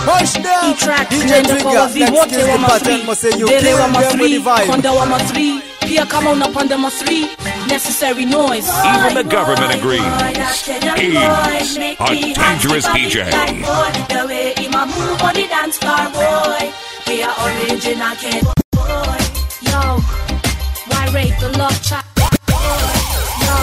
E-track tunaenda kwa wavi wote wa masri dere wa masri konda wa masri pia kama unapanda masri necessary noise Even the government agrees. He's a dangerous DJ. The way him a move on the dance floor, boy. He a original kid, boy. Yo, why rape the love child? Yo,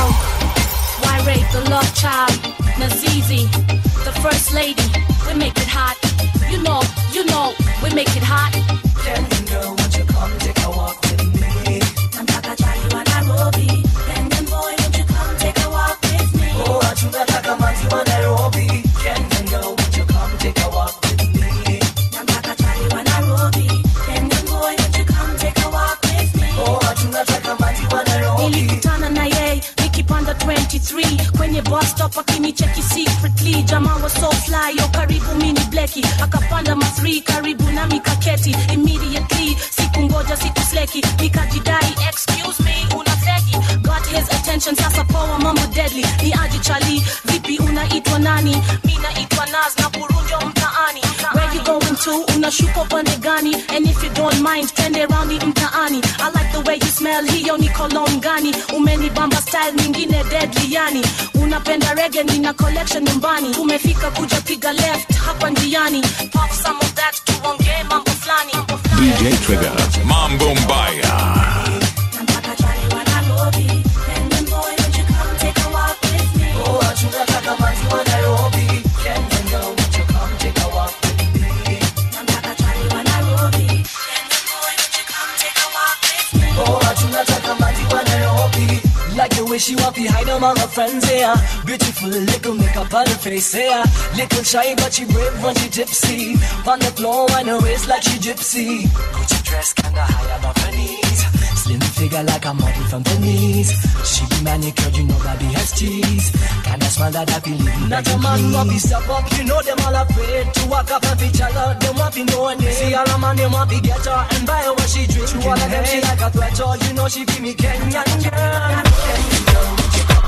why rape the love child? Nazizi, the first lady, we make it hot. You know, you know, we make it hot. Kenyan girl, won't you come take a walk with me? Nataka chali wa Nairobi. Kenyan boy, won't you come take a walk with me? Oh, tunataka manzi wa Nairobi. Kenyan girl, won't you come take a walk with me? Nataka chali wa Nairobi. Kenyan boy, won't you come take a walk with me? Oh, tunataka manzi wa Nairobi. nilikutana na yeye nikipanda 23 kwenye bus stop akinicheki secretly jamaa wa so fly yo karibu mini bleki akapanda ma3 karibu na mikaketi immediately sikungoja sikusleki nikajidai excuse me una fegi got his attention sasa poa mambo deadly ni aji chali vipi unaitwa nani mi naitwa nas na burunjo mtaani where you going to unashuka upande gani and if you don't mind twende raundi mtaani i like the way you smell hiyo ni cologne gani umenibamba style nyingine deadly yani unapenda rege nina collection nyumbani umefika kuja piga left hapa njiani pop some of that tuongee mambo fulani DJ Trigger. Mambo Mbaya. Nataka chali wa Nairobi. Kenyan boy, won't you come take a walk with me? Oh, tunataka manzi wa Nairobi. Kenyan girl, won't you come take a walk with me? Nataka chali wa Nairobi. Kenyan boy, won't you come take a walk with me? Oh, tunataka manzi wa Nairobi. Like the way she walk behind among her friends, yeah. Beautiful little makeup on her face, yeah. Little shy, but she brave when she tipsy. On the floor, on her waist like she gypsy. Gucci dress kinda high above her knees. Slim figure like a model from Venice. She be manicured, you know that be has cheese. Kinda smile that I believe. Not a man want be step up, you know them all afraid to walk up and each other. Them want be know her name. See all a man, them want be get her and buy her what she drink. To all of them, she like a threat, oh, you know she give me Kenyan girl.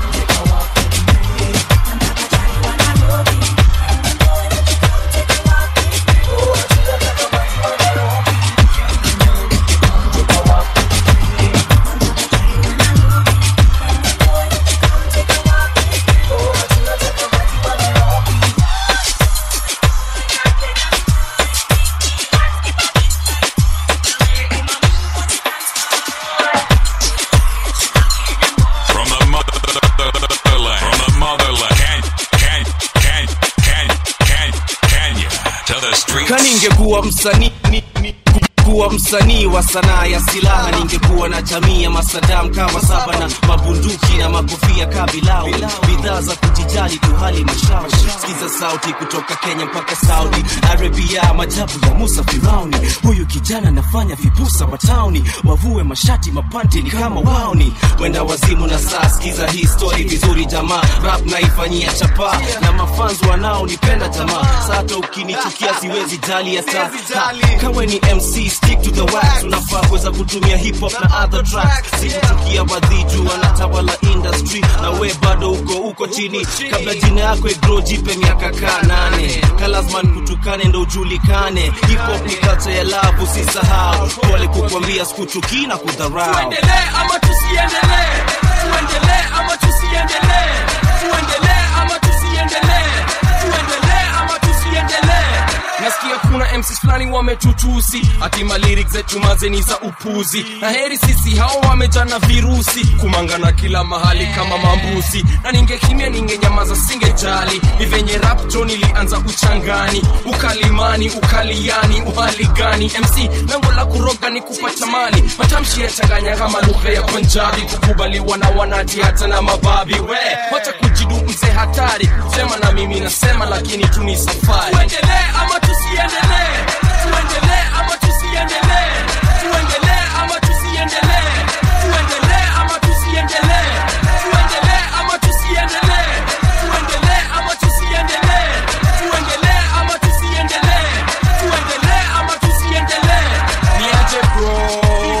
From the motherland. From the motherland. Can, can, can, can, can, Kenya. To the streets. kaningekuwa msanii ni- ni- kuwa msanii wa sanaa ya silaha ningekuwa na jamii ya masadam kama saba na mabunduki na makofia kabilau bidhaa za kujijali tu hali mashauri sikiza sauti kutoka kenya mpaka saudi arabia majabu ya musa firauni huyu kijana nafanya vibusa matauni wavue mashati mapanti ni kama waoni wenda wazimu na saa sikiza hii story vizuri jamaa rap naifanyia chapa na mafans wanaonipenda jamaa sata ukinichukia siwezi jali hata kawe ni mc stick to the wax unafaa kuweza kutumia hip hop na other tracks sikuchukia wadhiju wanatawala industry na we bado uko uko chini kabla jina yako igro jipe miaka kaa nane kalazman kutukane ndo ujulikane hip hop ni culture ya love usisahau pole kukwambia sikuchukii na kudharau tuendelee ama tusiendelee tuendelee ama tusiendelee tuendelee ama tusiendelee tuendelee ama tusiendelee nasikia kuna mcs fulani wametutusi hatima lyrics zetu mazeni za upuzi na heri sisi hao wamejana virusi kumangana kila mahali kama mambuzi na ningekimya ningenyamaza singejali ni venye rapto nilianza uchangani ukalimani ukaliani uhali gani mc lango la kuroga ni kupata mali matamshi yachanganya kama lugha ya punjabi kukubaliwa na wanati hata na mababi we wacha kujidu mzee hatari sema na mimi nasema lakini tu ni safari tuendelee ama tusiendelee tuendelee ama tusiendelee tuendelee ama tusiendelee tuendelee ama tusiendelee tuendelee ama tusiendelee tuendelee ama tusiendelee tuendelee ama tusiendelee tuendelee ama tusiendelee niaje bro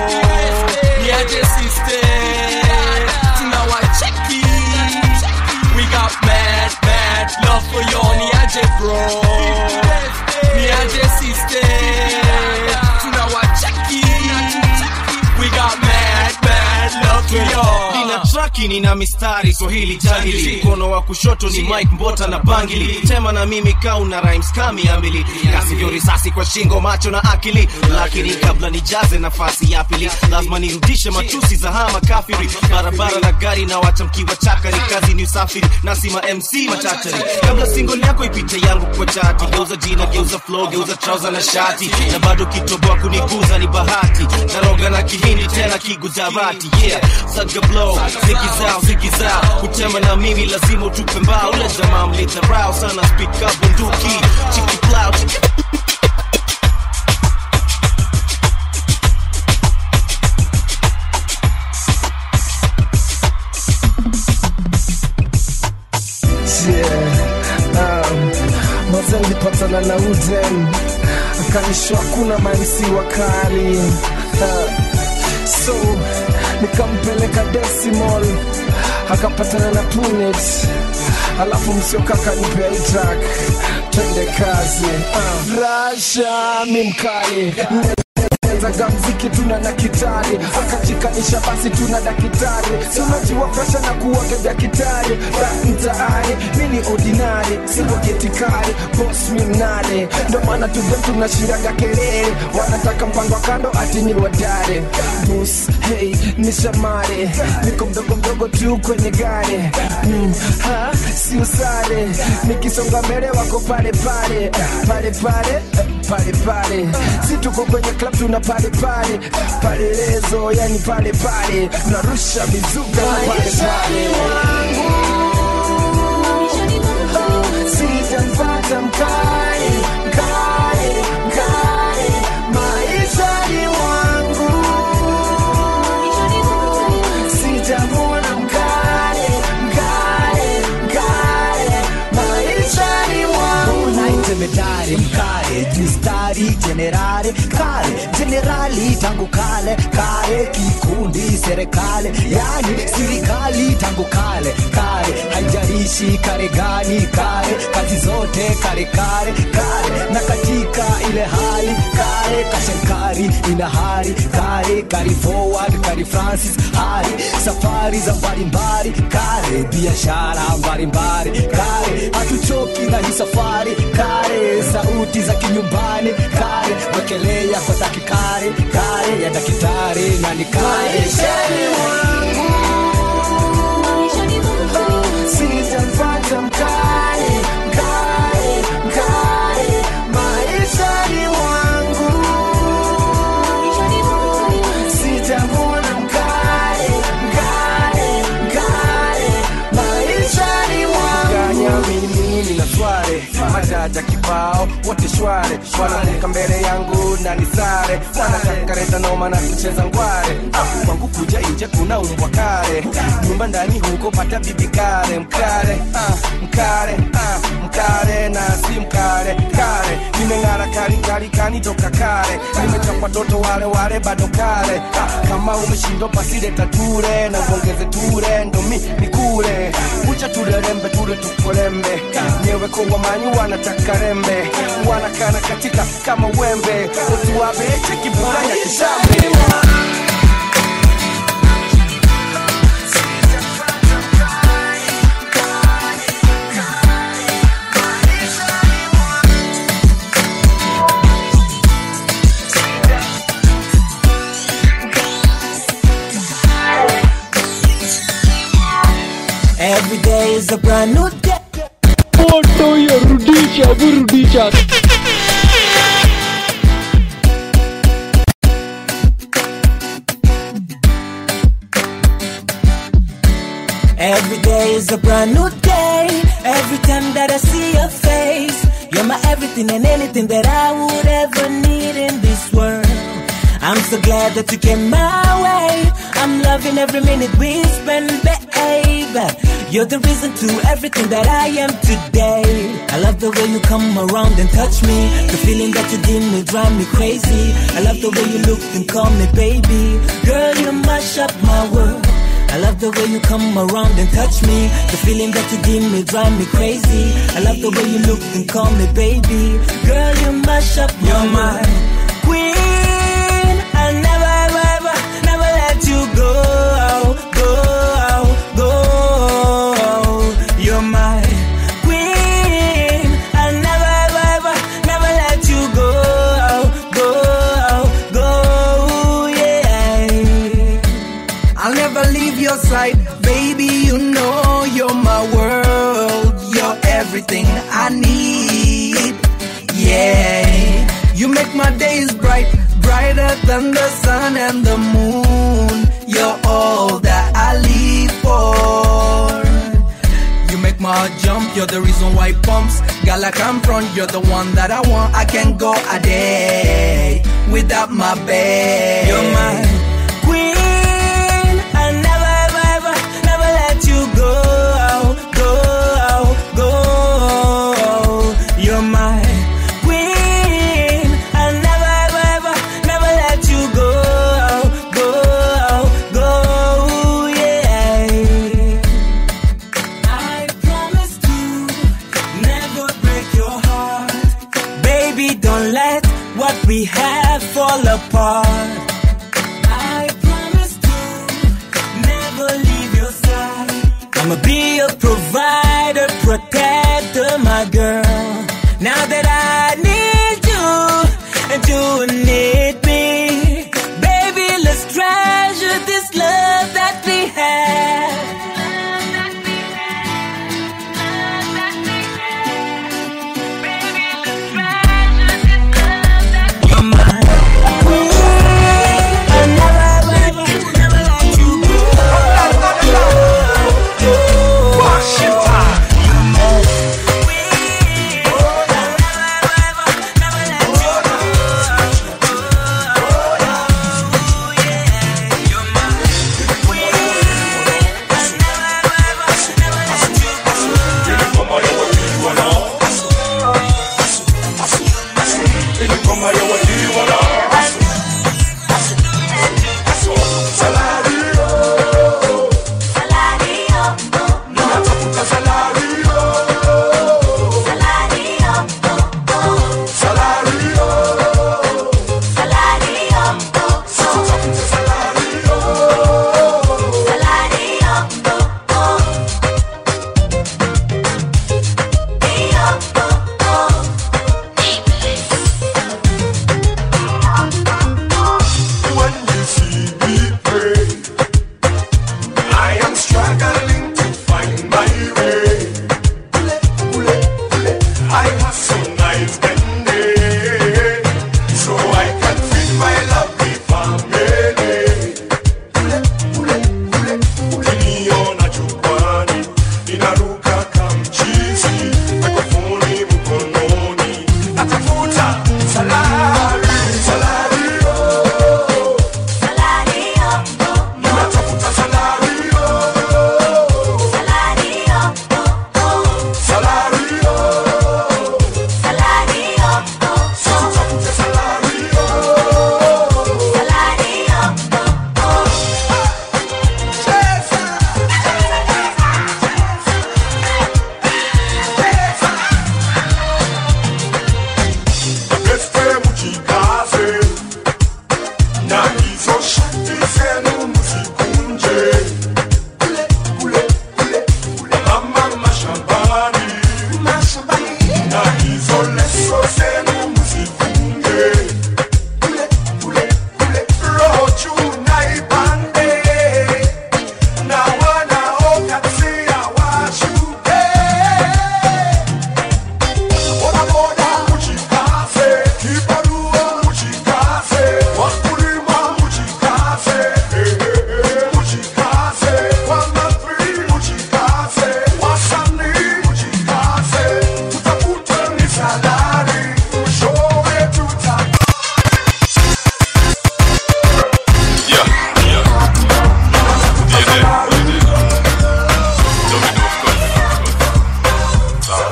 niaje sister tunawacheki we got mad mad love for you niaje bro girlfriend nina traki nina mistari swahili jangili mkono wa kushoto ni mike mbota na bangili tema na mimi kauna rhymes kami amili kasivyo risasi kwa shingo macho na akili lakini kabla nijaze nafasi ya pili lazima nirudishe matusi za hama kafiri barabara na gari na wacha mkiwa chakari kazi ni usafiri nasima mc machachari kabla single yako ipite yangu kwa chati geuza jina geuza flow geuza trouser na shati na bado kitoboa kuniguza ni bahati naroga na kihindi tena kigujarati yeah saga blow ziki zao ziki zao kutema na mimi lazima utupe mbao ule jamaa mlitarao sana speak up bunduki chiki plow chiki maza nilipatana na uden akanishwa kuna maisi wakali uh, so nikampeleka decimal akapatana na punet alafu msiokaka nipea itrak twende kazi uh, rasha mi mkali zaga mziki tuna na kitari akajikanisha basi tuna dakitari si unajua presha na kuwaga dakitari ra mtaani mi ni ordinari sivogetikari bos mi mnane ndo maana tudem tunashiraga kelele wanataka mpango wa kando ati ni wadare bus hey ni shamare niko mdogo mdogo tu kwenye gari mm, ha si usare nikisonga mbele wako pale pale pale pale pale pale si tuko kwenye club tuna pale pale palelezo yani pale pale narusha mizuka pale pale sijampata mkali mkali mkali maishani mwangu sijamwona mkali mkali mkali maishani mwangu unaitemedare mkare mistari jenerare kare jenerali tangu kale kare kikundi serikali yani serikali tangu kale kare haijarishi kare gani kare kazi zote kare kare kare na katika ile hali kare kasherikari ina hari kare kari forward kari francis hari safari za mbalimbali kare biashara mbalimbali kare hatuchoki na hii safari kare sauti za kinyumbani kare wekelea kwa dakikari kare ya dakitari na ni kare sijampata mkali mkali mkali maishani mwangu sijamwona mkali mkali mkali maishani mwangu mimi na sware majaja kibao wote shware wanamuka mbele yangu na nisare wanatakareta noma na kucheza ngware Ah, kwangu kuja nje kuna umbwa kare nyumba ndani huko pata bibi kare mkare ah, mkare ah, mkare na si mkare kare nimeng'ara kali kali kani toka kare nimechapwa toto wale wale bado kare ah, kama umeshindwa basi leta ture na uongeze ture ndo mi nikule kucha tulerembe ture tukolembe nyewe kwa wamanyi wanataka rembe wanakana katika kama wembe utuwabeche kiburanya kishambe Every day is a brand new day. Moto ya rudisha burudisha Every day is a brand new day. Every time that I see your face, you're my everything and anything that I would ever need in this world. I'm so glad that you came my way. I'm loving every minute we spend, babe. You're the reason to everything that I am today. I love the way you come around and touch me. The feeling that you give me drive me crazy. I love the way you look and call me baby. Girl, you mash up my world. I love the way you come around and touch me. The feeling that you give me drive me crazy. I love the way you look and call me baby. Girl, you mash up my You're my queen. I'll never, ever, ever, never let you go. than the sun and the moon. You're all that I live for. You make my heart jump, you're the reason why it pumps. Girl, I come from, you're the one that I want. I can't go a day without my babe. You're my queen. I never, ever, ever, never let you go, go, go. You're my queen. I never, ever, ever, never let you go, go, go. Yeah. I promise to never break your heart. Baby, don't let what we have fall apart. I promise to never leave your side. I'ma be a provider, protector, my girl. Now that I need you and you need me, baby, let's treasure this love that we have. I am struggling to find my way. I hustle night and day, so I can feed my lovely family. Ukiniona jukwani, ninaruka kamchizi, mikrofoni mkononi, natafuta salari, salari, oh. Natafuta salari, oh. Salari, oh. Tutafute salari, Este mujikaze na hizo shati zenu msikunje kule kule kule kule mama mashambani mashambani na hizo leso zenu msifunge kule kule kule roho juu na ibande na wanaokatia washuke bodaboda mujikaze kibarua mujikaze wakulima mujikaze eh, eh, eh, mujikaze wanafi mujikaze wasanii mujikaze tutafute ni salari mwishowe tuta Yeah, yeah. DNA, DNA. Domino, of course. Sawa.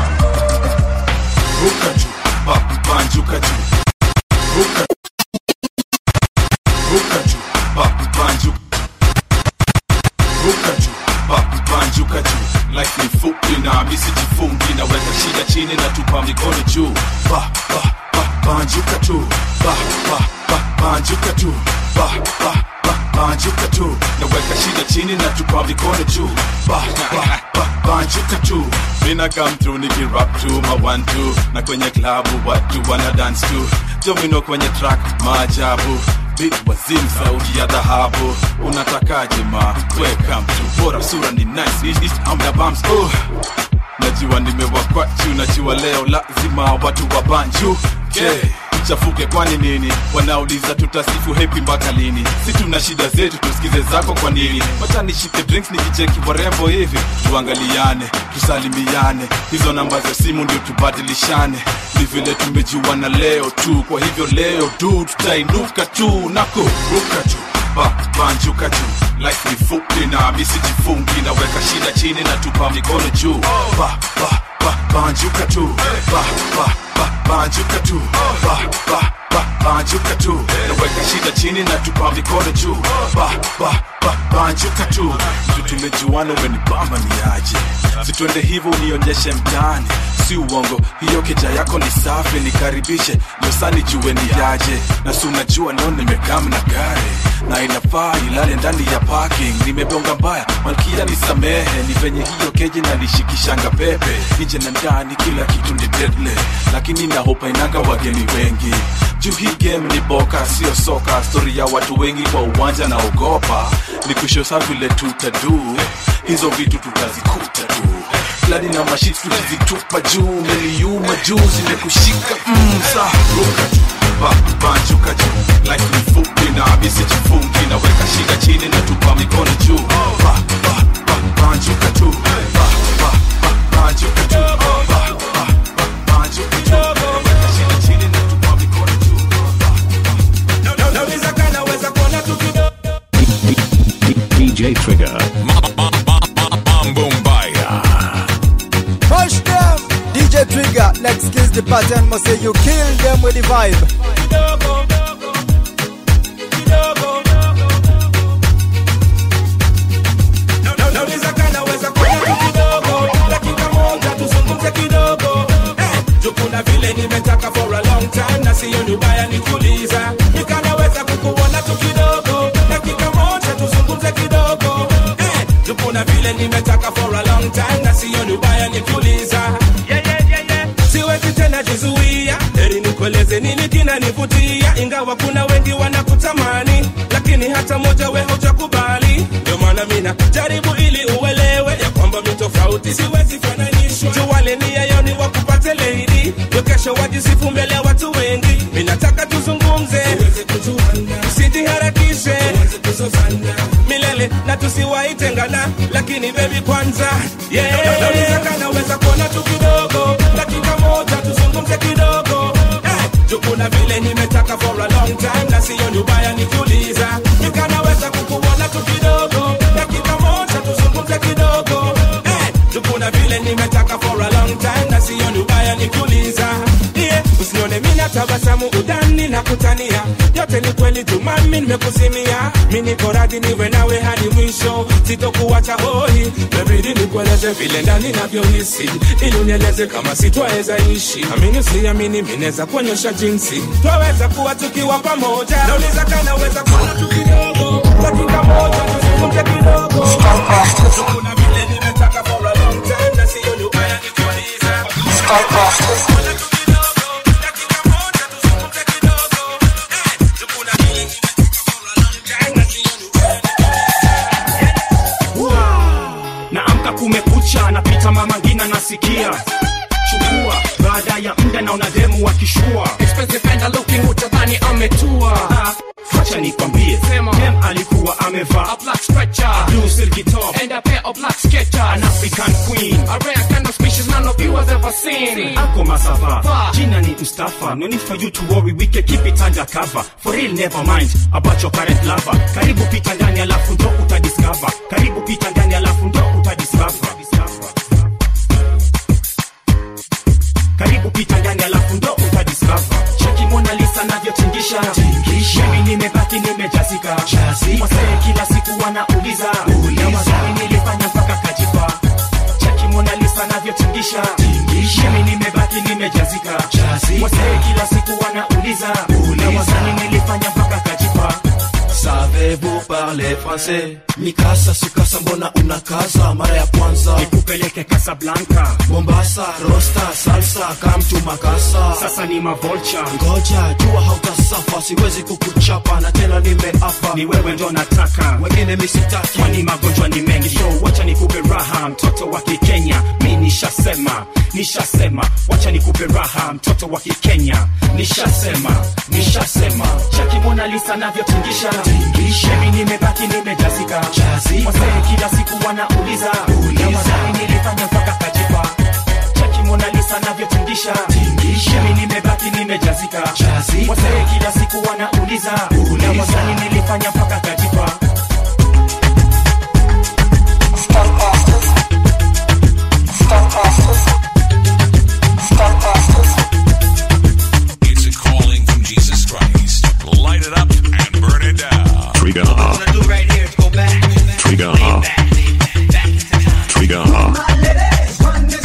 ruka juu ba banjuka juu ruka ruka juu ba banjuka ruka juu ba banjuka juu life ni fupi na misi jifungi naweka shida chini na tupa mikono juu ba ba ba banjuka tu ba ba ba banjuka tu ba ba ba banjuka tu naweka shida chini na tupa mikono juu ba ba ba banjuka tu mina come through nikirap tu ma one two na kwenye klabu watu wana dance tu domino kwenye track maajabu bit wazim sauti ya dhahabu unatakaje ma weka mtu bora sura ni nice East, east, I'm the bumps oh. najua nimewakwachu najua leo lazima watu wa banju okay. tuchafuke kwani nini wanauliza tutasifu hepi mpaka lini si tuna shida zetu tusikize zako kwa nini wacha nishike drinks nikicheki warembo hivi tuangaliane tusalimiane hizo namba za simu ndio tubadilishane ni vile tumejuana leo tu kwa hivyo leo tu tutainuka tu na kuruka tu ba, banjuka tu life ni fupi na misijifungi naweka shida chini na tupa mikono juu ba, ba, ba, banjuka tu ba, ba, ba, banjuka tu ba, ba, ba, banjuka tu naweka shida chini na tupa mikono juu ba, ba, ba, banjuka tu tu tumejuana umenibamba ni aje situende hivyo unionyeshe mtaani si uongo hiyo keja yako ni safi nikaribishe nyosani jue ni yaje na si unajua leo nimekam na gari na inafaa ilale ndani ya parking nimebonga mbaya malkia nisamehe ni venye hiyo keji na nishikishanga pepe nje na ndani kila kitu ni deadly lakini nahopa inanga wageni wengi juu hii game ni boka sio soka stori ya watu wengi kwa uwanja na ogopa ni kushosa vile tutadu hizo vitu tutazikuta tu plani na mashit tukizitupa juu meliuma juu zimekushika mm, sa ruka tu ba, banjuka juu life ni fupi na misijifungi naweka shida chini na tupa mikono juu ba, ba, ba, banjuka tu ba, ba, ba, banjuka tu ba, ba, ba, banjuka tu naweka shida chini na tupa mikono juu Nauliza kana weza kuona tu kidogo DJ Trigger. Mambo Mbaya. Push them, DJ Trigger. Let's kiss the pattern. Must say you kill them with the vibe. Nauliza kana weza kuona tu kidogo dakika moja tuzungumze kidogo Eh, juu kuna vile nimetaka for a long time na siyo ni ubaya nikiuliza nikanaweza kukuona tu kidogo dakika moja tuzungumze kidogo Eh, juu kuna vile nimetaka for a long time na siyo ni ubaya nikiuliza yeah, yeah, yeah, yeah. siwezi tena jizuia heri nikueleze nini kinanivutia ingawa kuna wengi wanakutamani lakini hata moja we hujakubali ndio maana mina jaribu ili uelewe ya kwamba mi tofauti siwezi fananishwa juu wale nia yao ni wakupate lady ndio kesho wajisifu mbele ya watu wengi mi nataka tuzungumze usijiharakishe milele na tusiwaitengana lakini bebi kwanza yeah. Nauliza kana weza kuona tu kidogo dakika moja tuzungumze kidogo eh, juu kuna vile nimetaka for a long time na siyo ni ubaya nikiuliza nikanaweza kukuona tu kidogo dakika moja tuzungumze kidogo eh, juu kuna vile nimetaka for a long time na siyo ni ubaya nikiuliza yeah, usinione mina tabasamu udani na kutania yote ni kweli tu mami nimekuzimia mi niko radhi niwe nawe hadi mwisho sitokuwacha hoi mebidi nikueleze vile ndani navyohisi ili unieleze kama sitwaweza ishi amini usiamini minaweza kuonyesha jinsi twaweza kuwa tukiwa pamoja nauliza kanaweza kuona tu kidogo dakika moja tuzungumze kidogo kuna vile nimetaka for a long time na siyo ni ubaya nikuuliza naamka kumekucha napita mama ngina nasikia chukua baada ya muda naona demu wakishua expensive and looking utadhani ametua Ah, wacha nikwambie dem alikuwa amevaa a black stretcher a blue silky top and a pair of black sketchers an african queen a rare kind of species none of you has ever seen ako masava jina ni mustafa no need for you to worry we can keep it under cover for real never mind about your current lover karibu pita ndani alafu ndo utadiscover karibu pita ndani alafu ndo utadiscover karibu pita ndani alafu ndo utadiscover cheki mona lisa navyotingisha mimi nimebaki nimejazika wasee kila siku wanauliza na wazani nilifanya mpaka kajipa cheki mona lisa navyotingisha mimi nimebaki nimejazika wasee kila siku wanauliza na wazani nilifanya mpaka kajipa Savez-vous parler parler français mikasa sukasa mbona unakaza mara ya kwanza nikupeleke Casablanca mombasa rosta salsa kamtu makasa sasa ni mavolcha ngoja jua hautasafa siwezi kukuchapa na tena nimeapa ni wewe ndo nataka wengine misitaki kwani magonjwa ni mengi so wacha nikupe raha mtoto wa kikenya mi nishasema nishasema wacha nikupe raha mtoto wa kikenya nishasema nishasema chaki mona lisa navyotingisha mimi nimebaki nimejazika wasee kila siku wanauliza na wadai nilifanya mpaka kajipa chaki mona lisa navyotingisha mimi nimebaki nimejazika wasee kila siku wanauliza na wadai nilifanya mpaka kajipa It's a calling from Jesus Christ. Light it up and burn it down. Trigger. Trigger. Trigger.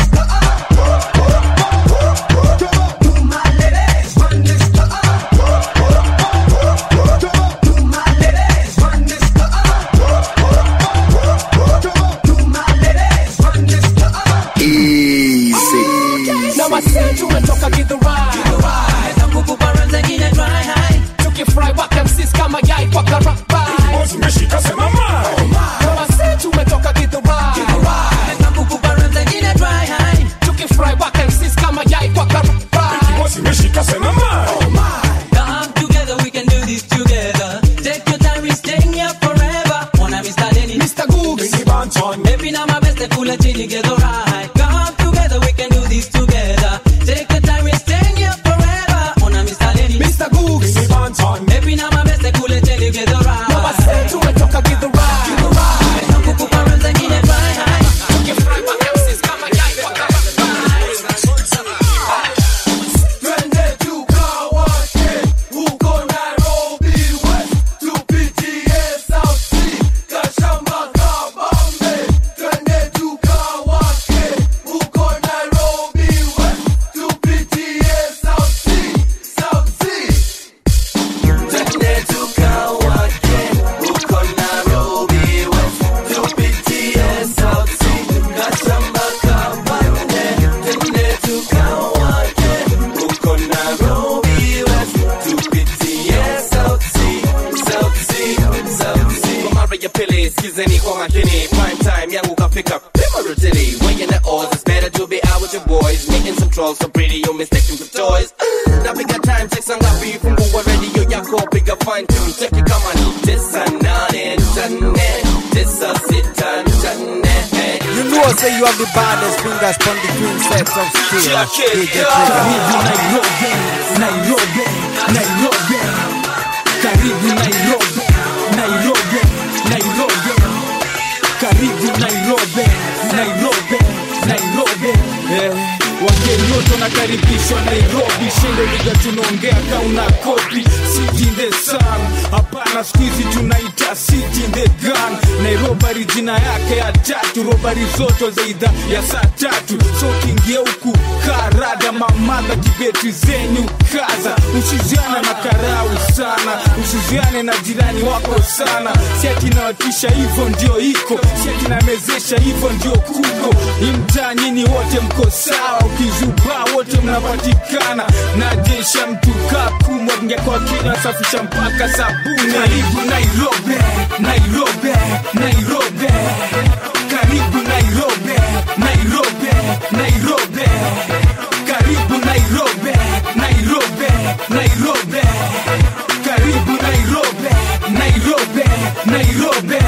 na wasee tumetoka gidhurai tangu kubaranza nyine dry high tukifry wakamsis kama yai kwa karabai zimeshika sema na wasee tumetoka gidhurai tangu kubaranza nyine dry high tukifry wakamsis kama yai kwa karabai zimeshika sema Come together, we can do this together. Take your time, we're staying here forever. Wanna be starting Mr. Googs. Baby, now my best, pull it together, right? Come together, we can do this together. Take your time, we're staying here forever. Wanna be starting Mr. Googs. Baby, now my best, pull it together, right? na wasee tumetoka gidhurai tangu kubaranza nyine dry high. tukifry wakamsis kama yai kwa karabai Twende tukawake huko Nairobi West, tupitie South Sea, Kashama, Kabambe. Twende tukawake huko Nairobi West, tupitie South Sea, South Sea. Twende tukawake huko Nairobi West, tupitie South Sea, Kashamba, Kabambe. Twende tukawake huko Nairobi West, tupitie South Sea, South Sea, South Sea. Kwa mara ya pili skizeni kwa makini prime time yangu kafika pima rotili weighing the odds it's better to be out with your boys meeting some trolls so pretty you mistaken for toys napiga time check sangapi fungua radio yako piga fine tune check it kama ni tisa nane nane tisa sita nane You know, say you have the baddest fingers from the twin sets of steel. DJ Karibu Trigger. Nairobi, Nairobi, Nairobi. Karibu Nairobi, Nairobi, Nairobi. Karibu Nairobi, Nairobi, Nairobi. Eh, wageni wote wanakaribishwa Nairobi, shendo liga tunaongea kauna kopi city in the sun. Hapana, siku hizi tunaita city in the gun. Nairobi jina yake ya tatu, robari zote za idhaa ya saa tatu. So kiingia huku karada mamadha kibeti zenyu kaza, usiziane na karau sana, usiziane na jirani wako sana. Si ati nawatisha hivyo ndio iko, si ati namezesha hivyo ndio kuko. Hii mtaa nyinyi wote mko sawa, ukizubaa wote mnapatikana. Najesha mtu kakumwa ngekwa kina safisha mpaka sabuni. Karibu Nairobi, Nairobi, Nairobi. Karibu Nairobi, Nairobi, Nairobi. Karibu Nairobi, Nairobi, Nairobi. Karibu Nairobi, Nairobi, Nairobi.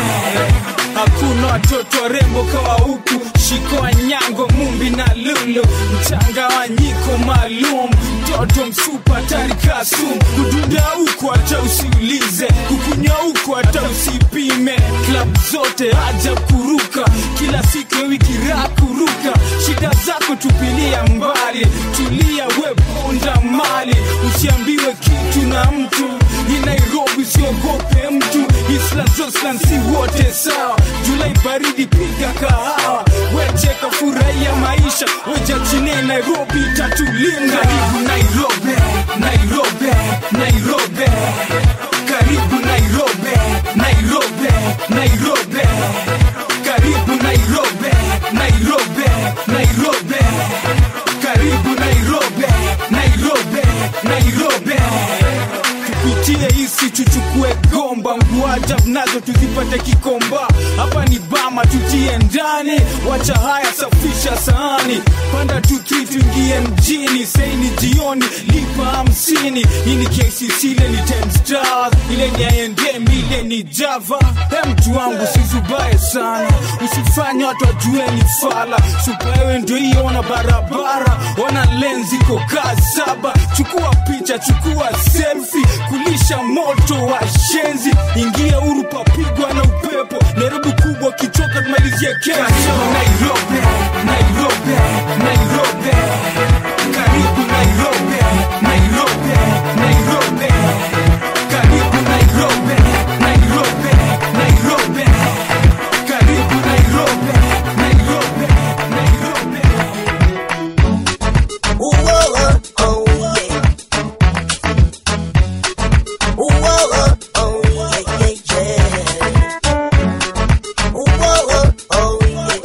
Hakuna watoto rembo kawa huku, shiko nyango, mumbi na lulu, mchanganyiko maalum, mtoto msupa tarika sumu, kudunda huku hata usiulize, kukunya huku hata usipime, klab zote haja kuruka, kila siku ya wiki raha kuruka, shida zako tupilia mbali, tulia we ponda mali, usiambiwe kitu na mtu, ni Nairobi usiogope mtu, Isla Joslan si wote sawa, Julai baridi piga kahawa, wecheka furahia maisha, weja chine Nairobi tatulinda. Karibu Nairobi, Nairobi, Nairobi, karibu Nairobi, Nairobi, tuchukue gomba nguajab nazo tuzipate kikomba hapa ni bama tutie ndani wacha haya safisha sahani panda tuki tuingie mjini sei ni jioni lipa hamsini hii ni kcc ile ni 10 stars ile ni aendem ile ni java he mtu wangu sizubaye sana usifanye watu wajue ni fala supaewe ndio hiyo ona barabara ona lenzi iko kaa saba chukua picha chukua selfi kulisha moto wa shenzi ingia huru papigwa na upepo nairobi kubwa kichoka tumalizie kesho nairobi nairobi nairobi karibu nairobi nairobi nairobi karibu nairobi nairobi nairobi karibu nairobi nairobi nairobi Ooh, oh, oh, oh, yeah. Ooh, oh, oh, oh, yeah, yeah, yeah. Ooh, oh, oh, oh, yeah.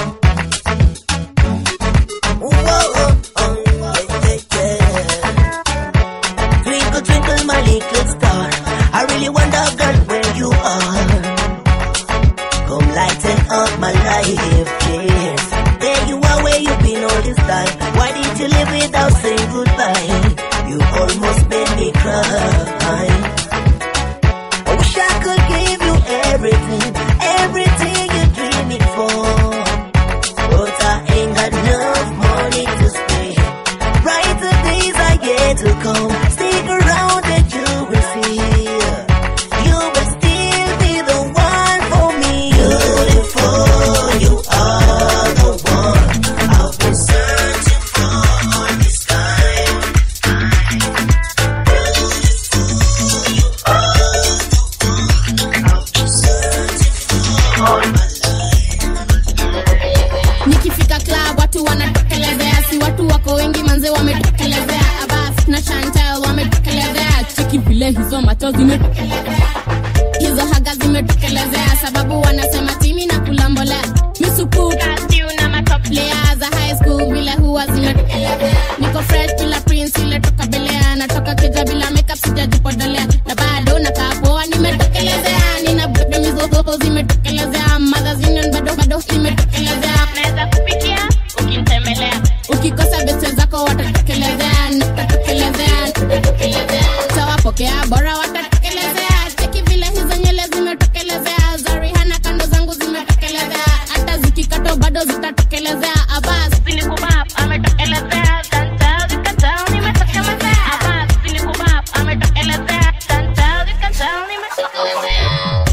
Ooh, oh, oh, oh, yeah, yeah, yeah. Twinkle, twinkle, my little star. I really wonder, girl, where you are. Come lighten up my life, yes. There you are, where you been all this time. Why did you leave without saying goodbye? You almost made me cry. I wish I could give you everything, everything you're dreaming for. But I ain't got enough money to spare. Brighter days are yet to come. Stick around and you will see. You will still be the one for me. Beautiful, you are the one I've been searching for all this time. nikifika club watu wanatokelezea si watu wako wengi manze wametokelezea abas na chantel wametokelezea cheki vile hizo macho zimetokelezea hizo haga zimetokelezea sababu wanasema timi na kulambolea misupu kastiu na matoplea za high school vile huwa zimetokelezea niko fresh bila prince ile toka belea natoka kija bila makeup sijajipodolea na bado nakaa poa nimetokelezea nina bado mizozo zimetokelezea mothers union bado bado zimetokelezea naweza kupikia ukinitembelea ukikosa beste zako watatokelezea nitatokelezea nitatokelezea tawapokea bora watatokelezea cheki vile hizo nyele zimetokelezea za rihana kando zangu zimetokelezea hata zikikato bado zitatokelezea abas sinikubab ametokelezea Chantal zikatao nimetokelezea abas sinikubab ametokelezea Chantal zikatao nimetokelezea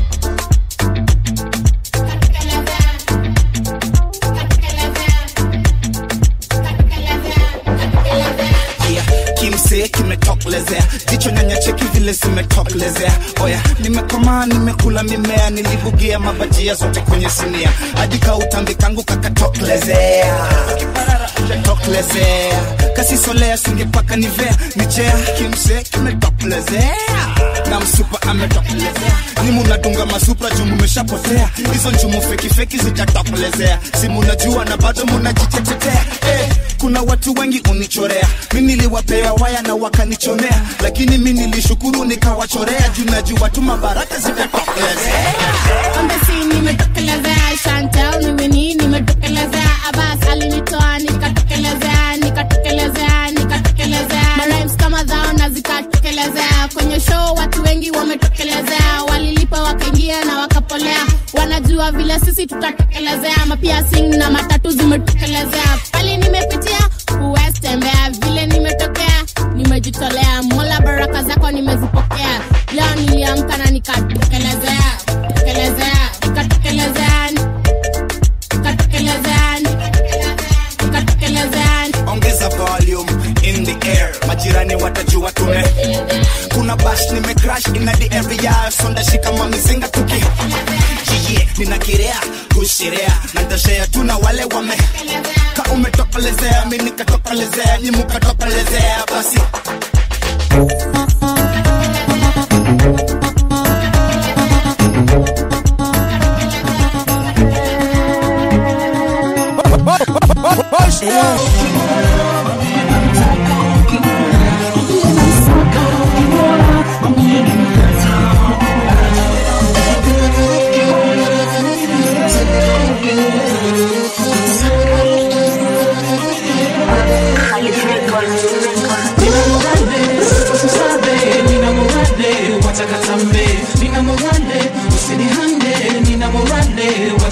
yeah, kimsee kimetokelezea jicho nyanya cheki vile zimetokelezea oya nimekomaa nimekula mimea nilibugia mabajia zote kwenye sinia hadi kautambi kangu kakatokelezea tokelezea kasisolea singepaka nivea nijea kimsee kimetokelezea na msupa ametokelezea ni munadunga masupra juu mumeshapotea hizo njumu fekifeki zijatokelezea si munajua na bado munajitetetea eh, kuna watu wengi unichorea mi niliwapea waya na wakanichomea lakini mi nilishukuru nikawachorea juu najua tu mabaraka zitatokelezea Ombesi nimetokelezea Chantel nimeni nimetokelezea Abbas alinitoa nikatokelezea nikatokelezea nikatokelezea Marimes kama dhao na zikatokelezea kwenye show watu wengi wametokelezea walilipa wakaingia na wakapolea wanajua vile sisi tutatokelezea mapia sing na matatu zimetokelezea pali nimepitia huwezi tembea vile nimetokea nimejitolea mola baraka zako nimezipokea leo niliamka na nikatokelezea tokelezea nikatokelezea nikatokelezea nikatokelezea ongeza volume in the air majirani watajua tume kuna bash nimecrash in the area sonda shika mamizinga tuki jiye ninakirea kushirea na ntashea tu na wale wame ka umetokelezea mi nikatokelezea nyi mukatokelezea basi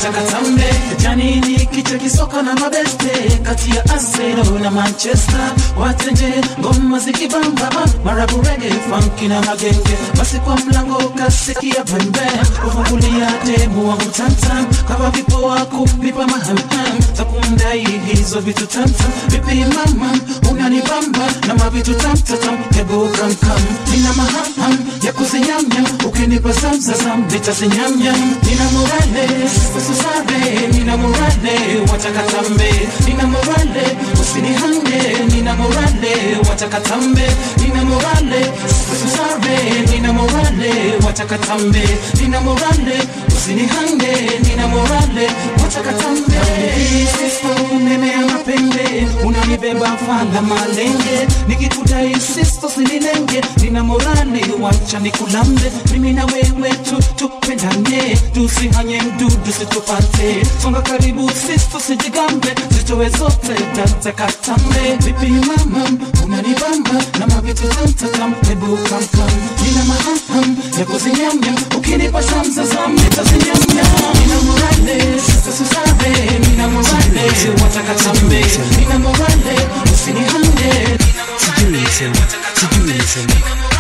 watakatambe janini kicha kisoka na mabeste kati ya Arsenal na Manchester watenje ngoma zikibamba marabu rege funky na magenge basi kwa mlango kasikia pembe kufungulia demu wangu tantam kama vipo wako vipa mahamham takundai hizo vitu tamtam vipi mama unanibamba na mavitu tamtatam hebu kamkam nina mahamham ya kuzinyamnyam ukinipa zamzazam nitazinyamnyam nina morale ususare nina morale watakatambe nina morale usinihange nina morale watakatambe nina morale ususare nina morale watakatambe nina morale usinihange nina morale watakatambe sisto nemea mapembe unanibeba fala malenge nikikudai sisto sinilenge nina morale wacha nikulambe mimi na wewe tu tupendane tusihanye mdudu situpate songa karibu sisto sijigambe zitowe zote tatakatambe vipi mama unanibamba na mavitu tamtatam hebu kamkam nina mahamham ya kuzinyamnyam ukinipa zamzazam nitazinyamnyam nina morale sisusare nina morale watakatambe nina morale usinihange sijui niseme sijui niseme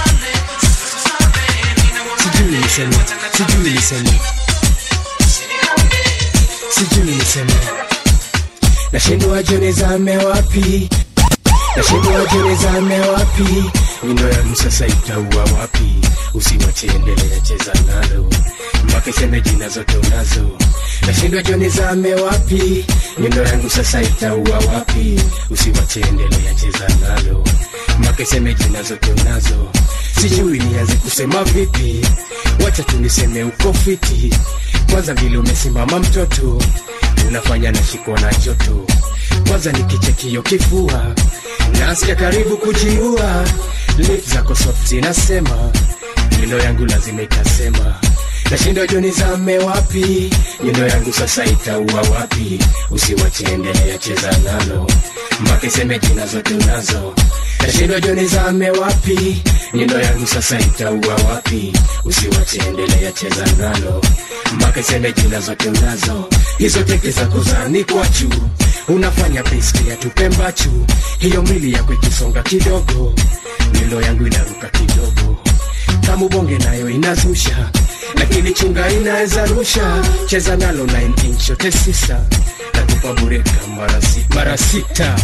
sijui niseme sijui niseme sijui niseme nashindwa jone zame wapi nashindwa jone zame wapi nyundo yangu sasa itaua wapi usiwache endelea cheza nalo mpaka iseme jina zote unazo nashindwa jone zame wapi nyundo yangu sasa itaua wapi usiwache endelea cheza nalo mpaka iseme jina zote unazo sijui nianze kusema vipi wacha tu niseme uko fiti kwanza vile umesimama mtoto unafanya nashikwa na joto kwanza nikichekio kifua nasikia karibu kujiua lip zako soft zinasema nyundo yangu lazima itasema nashindwa joni zame wapi nyundo yangu sasa itaua wapi usiwache endelea cheza nalo mpaka iseme jina zote unazo nashindwa joni zame wapi nyundo yangu sasa itaua wapi usiwache endelea cheza nalo mpaka iseme jina zote unazo hizo teke za kuzani kwa juu unafanya piski ya tupembachu hiyo mili yako ikisonga kidogo milo yangu inaruka kidogo kama ubonge nayo inazusha lakini chunga inaweza rusha cheza nalo 9 inch yote sisa nakupa bureka mara si- mara sita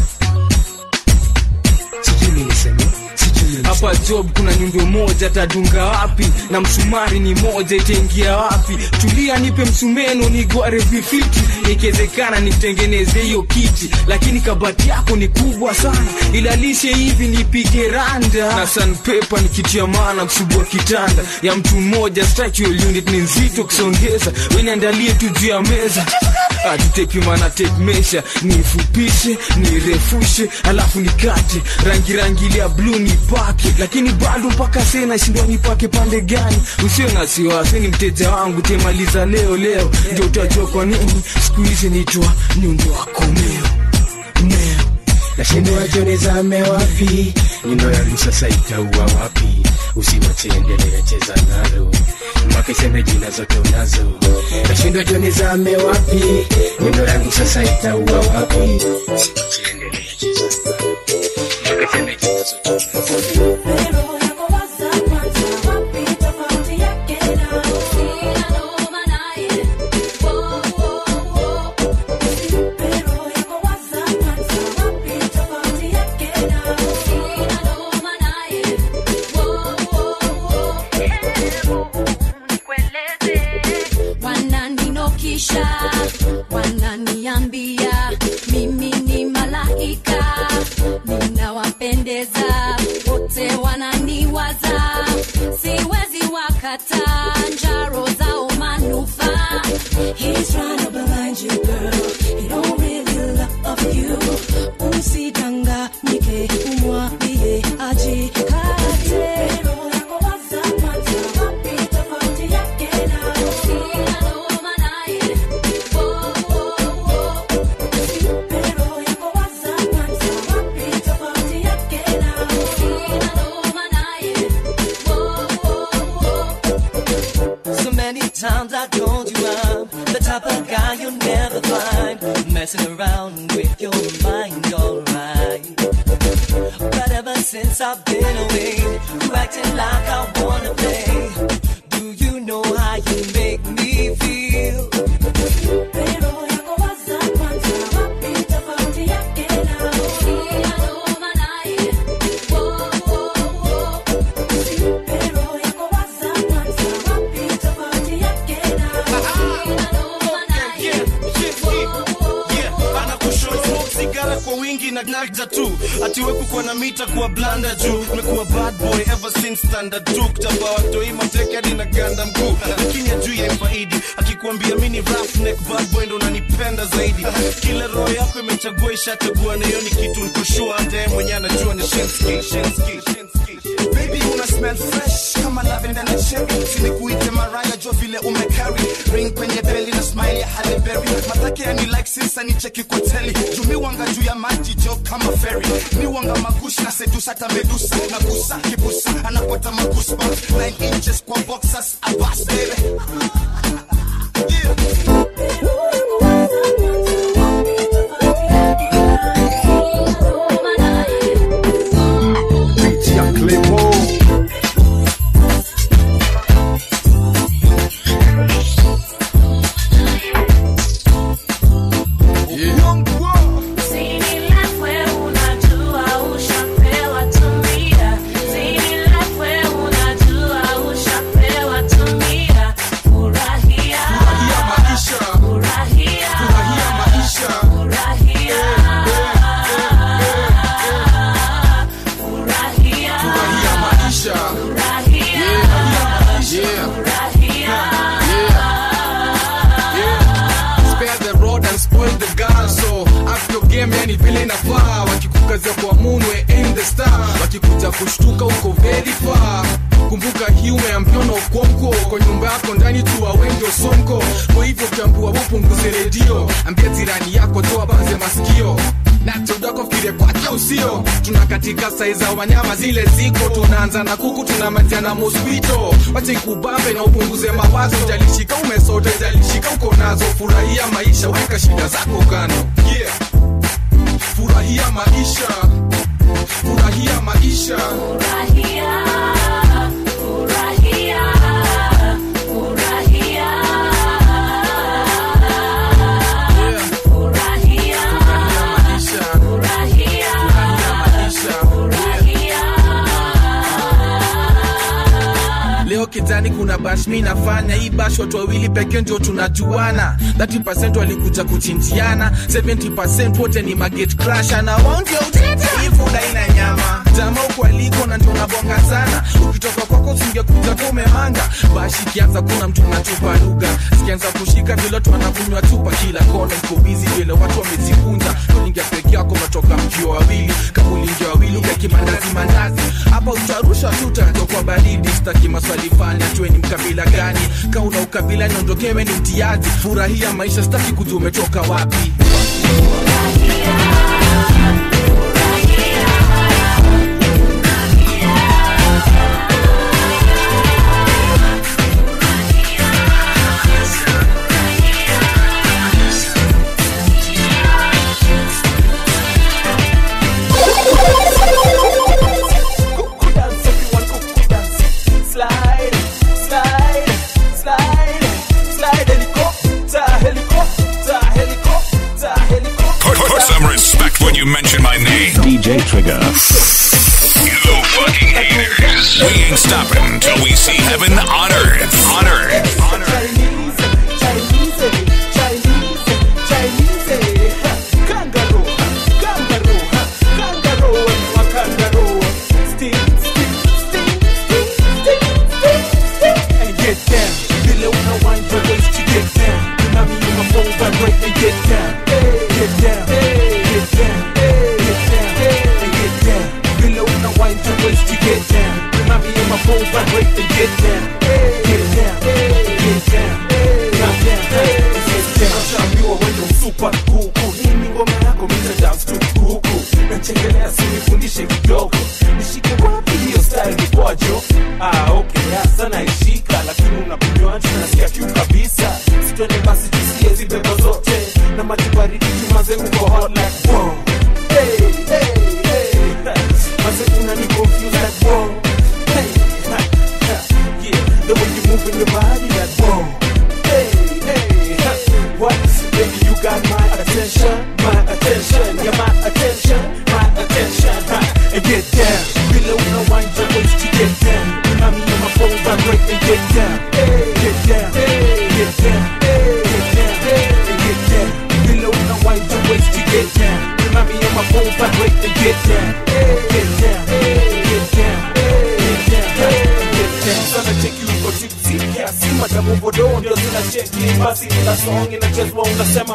sijui niseme hapa job kuna nyundo moja tadunga wapi na msumari ni moja itaingia wapi tulia nipe msumeno nigware vifiti ikiwezekana nikutengeneze hiyo kiti lakini kabati yako ni kubwa sana ilalishe hivi nipige randa na sanpepa nikitia maana kusubua kitanda ya mtu mmoja structural unit ni nzito kusongeza weniandalie tu juu ya meza atutepimana tape measure nifupishe nirefushe alafu nikate rangi rangi ile ya bluu nipake lakini bado mpaka sasa nashindwa nipake pande gani usiwe na wasiwasi ni mteja wangu temaliza leo leo ndio utajua kwa nini siku hizi nitwa nyundo wako meo meo nashindwa joni zame wapi nyundo yangu sasa itaua wapi usiwache endelea cheza nalo mpaka iseme jina zote unazo nashindwa joni zame wapi nyundo yangu sasa itaua wapi usiwache endelea cheza nalo mpaka iseme jina zote unazo wananinokisha wananiambia mimi ni malaika ninawapendeza wote wananiwaza siwezi wakata njaro zao manufaa He's trying to blind you, girl. He don't really love you. Usidanganyike, umwambie ajikate. So messing around with your mind, alright. But ever since I've been away, you acting like I wanna play. Do you know how you make me feel? Pero yako waza kwanza, wapi tofauti yake na Sina noma naye. Wo, wo, wo. Pero yako waza kwanza, wapi tofauti yake na Sina noma naye. anakushow sigara kwa wingi na nagda tu atiwe kukuwa na mita kuwa blanda juu mekuwa bad boy ever since standard tu kutamba watoi mateke hadi na ganda mkuu lakini ajuu ya faidi akikuambia mini roughneck bad boy ndo unanipenda zaidi kila roho yako imechagua ishachagua na hiyo ni kitu nikushua hata yeye mwenyewe anajua ni shenski shenski Baby una smell fresh kama lavender na cherry sinikuite maraya jo vile umecarry ring kwenye beli na smile ya Halle Berry matake yani like sinsa ni cheki kwa teli jumi wanga juu ya maji jo kama ferry ni wanga magushi na sedusa hata medusa na gusa kibusa anapata magusba 9 inches kwa boxers abas baby Pitia Clemo. Spare the rod and spoil the gun so up your game yani vile inafaa wakikukazia kwa munwe aim the star wakikuja kushtuka uko very far kumbuka hii umeambiwa na ukwonko kwa nyumba yako ndani tu wengi osonko kwa hivyo ukiambiwa upunguze redio ambia jirani yako toa banze masikio nachodako fikire kwake usio tuna katika sai za wanyama zile ziko tunaanza na kuku tunamalizia na mosquito wacha ikubambe na upunguze mawazo jalishika umesota jalishika uko nazo furahia maisha weka shida zako kando yeah. furahia maisha furahia maisha leo kitani kuna bash mi nafanya hii bash watu wawili pekee ndio tunajuana 30 walikuja kuchinjiana 70 wote ni maget crasha na wao ndio utete hii fuda ina nyama jamaa huko aliko na ndio nabonga sana ukitoka kwako usingekuja tu umemanga bash ikianza kuna mtu anatupa lugha sikianza kushika vile watu wanakunywa tupa kila kona iko busy vile watu wamejikunja ulingia peke yako umetoka mkio wawili kama ulingia wawili ukaki mandazi mandazi hapa utarusha tu utato kwa baridi staki maswali fani atue ni mkabila gani ka una ukabila niondokewe ni mtiaji furahia maisha staki kujua umetoka wapi Slide, slide, slide, slide, helicopter, helicopter, helicopter, helicopter. Put, put some respect when you mention my name. DJ Trigger. You fucking haters. We ain't stopping till we see heaven on earth. On earth. On earth. Vibrate and get down, get down, get down, get down, get down. Nashaambiwa wewe msupa kuku, hii ni ngoma yako mita dance tu kuku. Nachengelea sinifundishe kidogo, nishike wapi hiyo style ni kwajo? Ah, okay, hasa naishika, lakini unakunywaje? Nasikia kiu kabisa, sitwende basi tusie zibeba zote na maji baridi chuma hot like whoa. Hey, hey, hey. Mase unani confuse like whoa. Hey, ha, ha. yeah. The way you move in your body like whoa. Hey, hey, ha. what? Baby, you got my attention, my attention, yeah, my attention, my attention. Ha. And get down, below no wind your waist to get down. Remind me of my phone vibrate and get down, hey, get down, hey, get down, hey, get down, hey, and get down. Below no wind your waist to get down. Remind me of my phone vibrate and get down, hey, get down, hey, get down, hey, get down, hey, get down. Sana cheki uko tipsy kiasi, madamu vodoo ndio zinacheki, basi kila song inachezwa unasema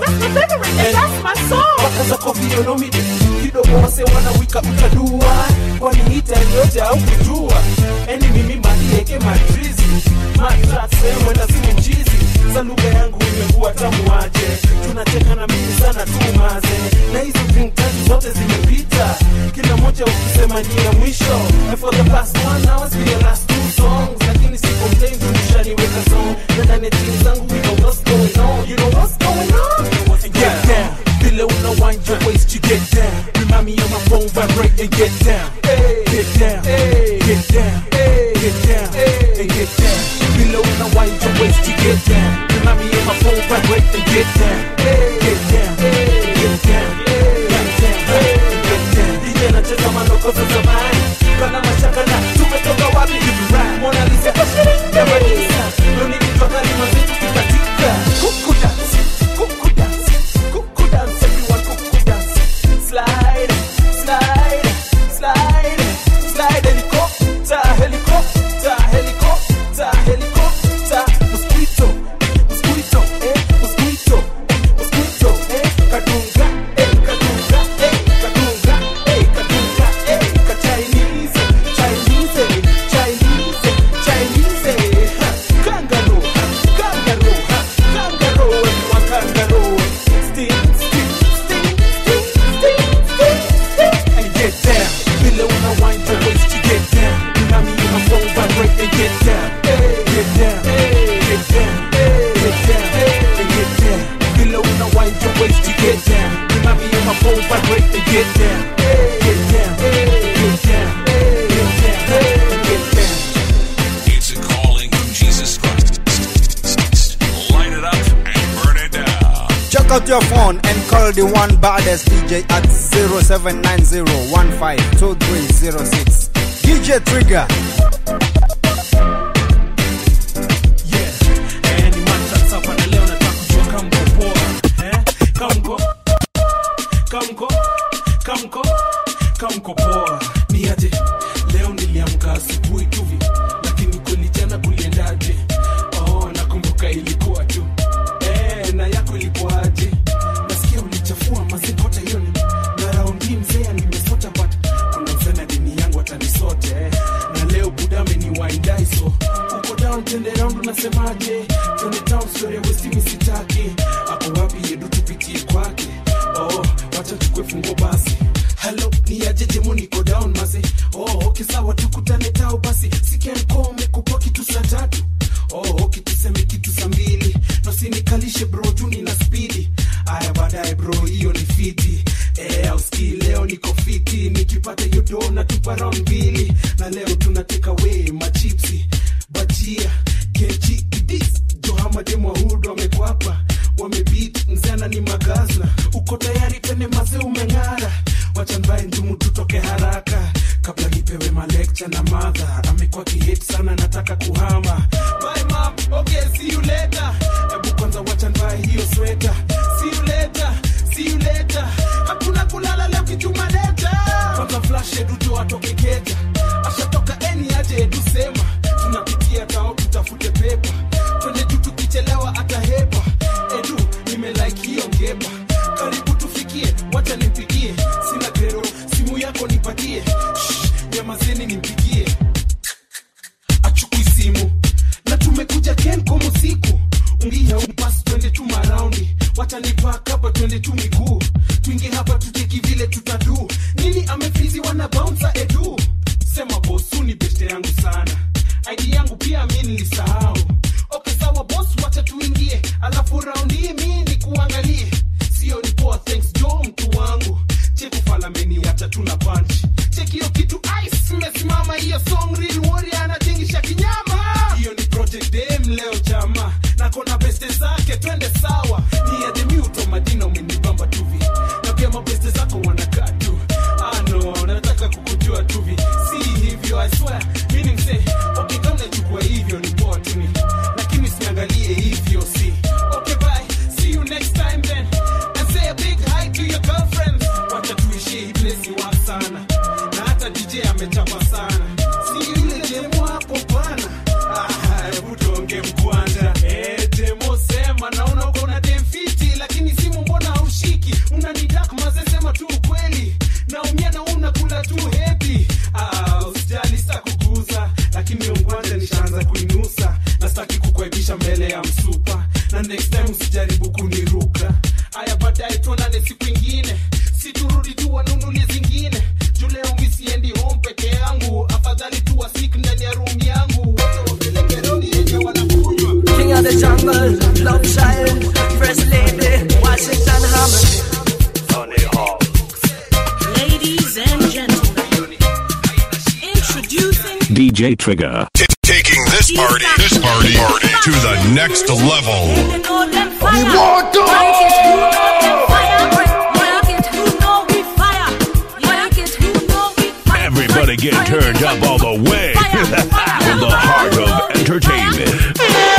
mpaka zako vionomi kidogo wase wanawika utadua kwani hita yote au kujua eni mimi malieke matrizi matrase mwenda simu mchizi za lugha yangu imekuwa tamu aje tunacheka na mimi sana tu maze na hizo drink tatu zote zimepita kila moja ukisema ni ya mwisho And for the past one hours we the last two songs lakini si complain tulishaniweka song na ndani ya jeans zangu we know what's going on you know what's going on get down below no wind your waist you get down remind me of my phone vibrate and get down get down get down get down and get down below no wind your waist you get down remind me of my phone vibrate and get down get down get down get down get down DJ anacheza manoko za zamani kana mashaka na tumetoka wapi Mona Lisa ya Manisa ndo nilitoka lima zetu kikatika kuku dance kuku dance kuku dance everyone kuku dance slide slide slide slide helicopter helicopter helicopter helicopter mosquito mosquito eh mosquito mosquito eh kadunga eh kadunga eh kadunga eh kadunga eh ka Chinese Chinese Chinese Chinese ha, kangaroo ha, kangaroo ha, kangaroo everyone kangaroo sting sting sting sting sting sting sting and get down below no wind your waist you get down remind me of my phone vibrate and get down get down get down get down and get down below no wind your waist you get down remind me of my phone vibrate and get down get down get down get down and get down It's a calling from Jesus Christ. Light it up and burn it down. Check out your phone and call the one baddest DJ at 0790-152306. DJ Trigger. Eh, ni mattress hapa na leo nataka kujua kama mko poa. Eh, kama mko- kama mko- kama mko- kama mko poa. Ni aje? Leo niliamka asubuhi tu hivi, lakini kweli jana kuliendaje? Oh, nakumbuka ilikuwa tu. Eh, na yako ilikuwaje? Nasikia ulichafua mazikota hiyo ni na raundi mzee nimesota but kuna mzee na dini yangu atanisota eh. na leo buda ameniwaindai so uko down tende round unasemaje twende town story ya westi misitaki ako wapi yedu tupitie kwake oh wacha tukwe fungo basi halo ni ajeje mu niko down mase oh okay sawa tukutane tao basi sikianko umekupa kitu saa tatu oh okay tuseme kitu saa mbili nosinikalishe bro juu nina spidi aya baadaye bro hiyo ni fiti eh, auski leo niko fiti nikipata hiyo do na tupa round mbili na leo tunateka we machipsi bajia kechi idis johamademwahudu wamekwapa wamebit mzana ni magazla uko tayari tene maze umeng'ara wachambaye njumu tutoke haraka kabla nipewe malekcha na madha amekuwa kihet sana nataka kuhama Bye, mom. Okay, see you later. Hebu kwanza wacha nivae hiyo sweta See you later, see you later. hakuna kulala leo kichuma leta kwanza flash eduto atoke keja ashatoka eni aje edu sema tunapitia tao tutafute pepa twende juu tukichelewa atahepa edu nimelike hiyo ngepa karibu tufikie wacha nimpigie sina gero simu yako nipatie Shh, nyamazeni nimpigie achukui simu na tumekuja kenkom usiku ungia upas twende tu maraundi wacha nipak hapa twende tu miguu tuingie hapa tuteki vile tutadu nini amefizi wana bouncer edu sema bosu ni beste yangu sana id yangu pia mi nilisahau okay sawa bos wacha tuingie alafu raundi hii mi ni kuangalie sio ni poa thanks jo mtu wangu song real warrior anatingisha kinyama hiyo ni project dem leo chama na kona beste zake twende sawa ni ya demiuto madina umenibamba tuvi na pia mabeste zako wanakaa tu ano nataka kukujua tuvi si hivyo i swear mini mse okay kama unachukua hivyo ni poa tu ni lakini usiangalie hivyo si okay bye see you next time then and say a big hi to your girlfriend wacha tuishi hii place ni wa sana na hata dj amechapa sana si yule demo hapo bana Ah, hebu tuonge mkwanja eh demo sema naona uko na demfiti lakini simu mbona haushiki unanidak mazesema tu ukweli naumia na unakula tu hepi ah, usijali sitakuguza lakini ungwanja nishaanza kuinusa na sitaki kukuaibisha mbele ya msupa na next time usijaribu kuniruka haya baadaye tuonane siku ingine siturudi tu wanunulie zingine juu leo mi siendi home peke yangu afadhali tu wasik ndani ya room yangu wote wapeleke rodi yenye wanakunywa King of the jungle, love child, first lady, Washington Harmony. Ladies and gentlemen, introducing DJ Trigger. T- taking this party, this party, party to the next level. Everybody get turned up all the way. From the heart of entertainment.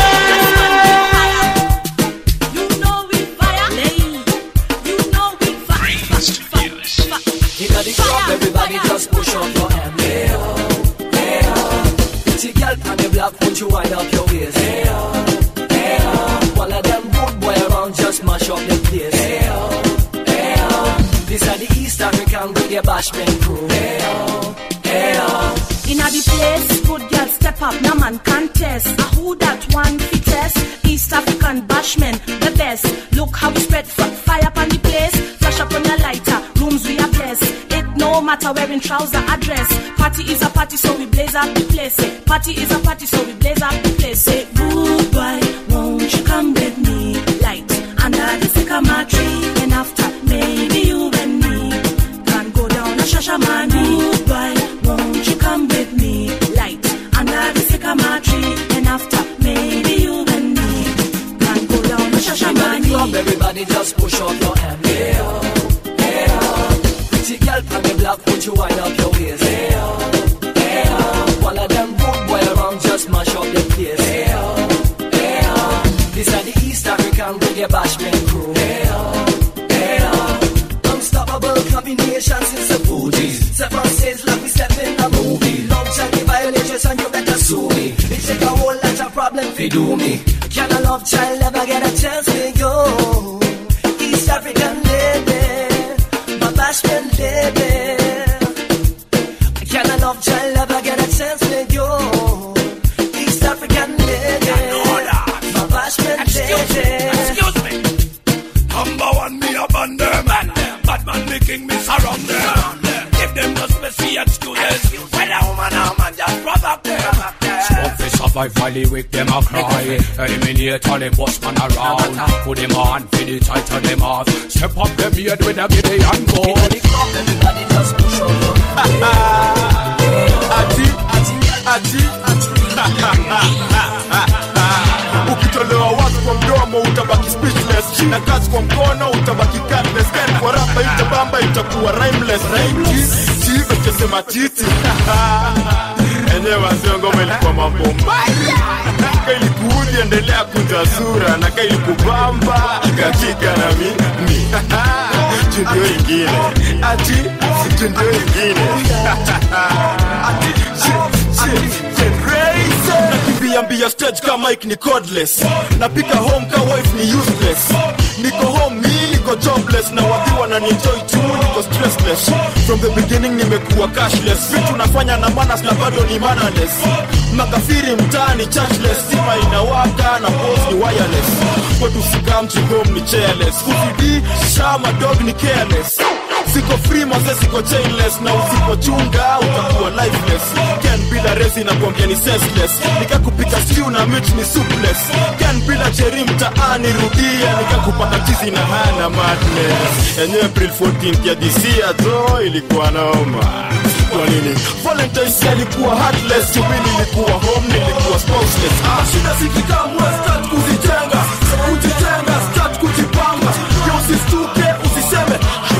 Inna the club, everybody just push up your hand. Hey oh, hey oh. Pretty girl on the block, won't you wind up your waist? Hey oh, hey oh. All of them good boy around, just mash up the place. Hey oh, hey oh. This are the East African reggae bashment crew. Hey oh, hey oh. Inna the place, good girl step up, no man contest. A who that one fittest? East African bashman, the best. Look how we spread f- fire upon the place. Flash up on your lighter, rooms we are blessed. It no matter wearing trouser or dress. Party is a party, so we blaze up the place. Say, party is a party, so we blaze up the place. Say, goodbye, won't you come with me? Light under the sycamore tree, and after maybe you and me can go down a shashamani. Goodbye, won't you come with me? Light under the sycamore tree, and after maybe you and me can go down a Inna the shashamani. club, everybody just push up your hand. Hey oh, hey oh. Pretty girl on the block, won't you wind up your waist? Hey oh, hey oh. All of them good boy around, just mash up the place. Hey oh, hey oh. This are the East African reggae bashment crew. Hey oh, hey oh. Unstoppable combination since the booties. Step on stage like we step in a movie. Love Johnny violations and you better sue me. It take a whole lot of problem fi do me. Can a love child ever get a chance with you? East African lady, my bashment lady. Can a love child ever get a chance with you? East African lady, my bashment lady. Excuse me. Number one, me upon them. Bad man making me surround them. Give them just messy excuses. When a woman or man just provoke them. Smoke fi survive while the weak them a cry Eliminate all the boss man around Put them on, feed it tight on them off Step up them head with a giddy and go ati ati ukitolewa wazi kwa mdomo utabaki speechless na kazi kwa mkono utabaki cardless Ken kwa rapa itabamba itakuwa rhymeless chive chesema titi enyewe wazio ngoma ilikuwa mambo mbaya kailikuudhi endelea kunja sura na kailikubamba katika na mimi jundio ingine ati jundio ingine ati nakimbia stage ka mike ni cordless napika home ka wife ni useless niko home mi niko jobless na wadhiwa na enjoy tu niko stressless from the beginning nimekuwa cashless vitu nafanya na manas na bado ni mannerless makafiri mtaani churchless sima inawaka na pos ni wireless kwetu sikamchi home ni chairless ufidi shama dog ni careless siko free maze siko chainless na usipochunga utakuwa lifeless can bila bila resi nakwambia ni senseless nikakupika stew na meat ni soupless kan bila cheri mtaani rudia nikakupaka chizi na hana madness yenye april 14 ya disia to ilikuwa noma kwa nini valentines alikuwa heartless chumi nilikuwa home nilikuwa spouseless ah, shida zikikamwe start kuzitenga kujitenga start kujipanga yo usistuke usiseme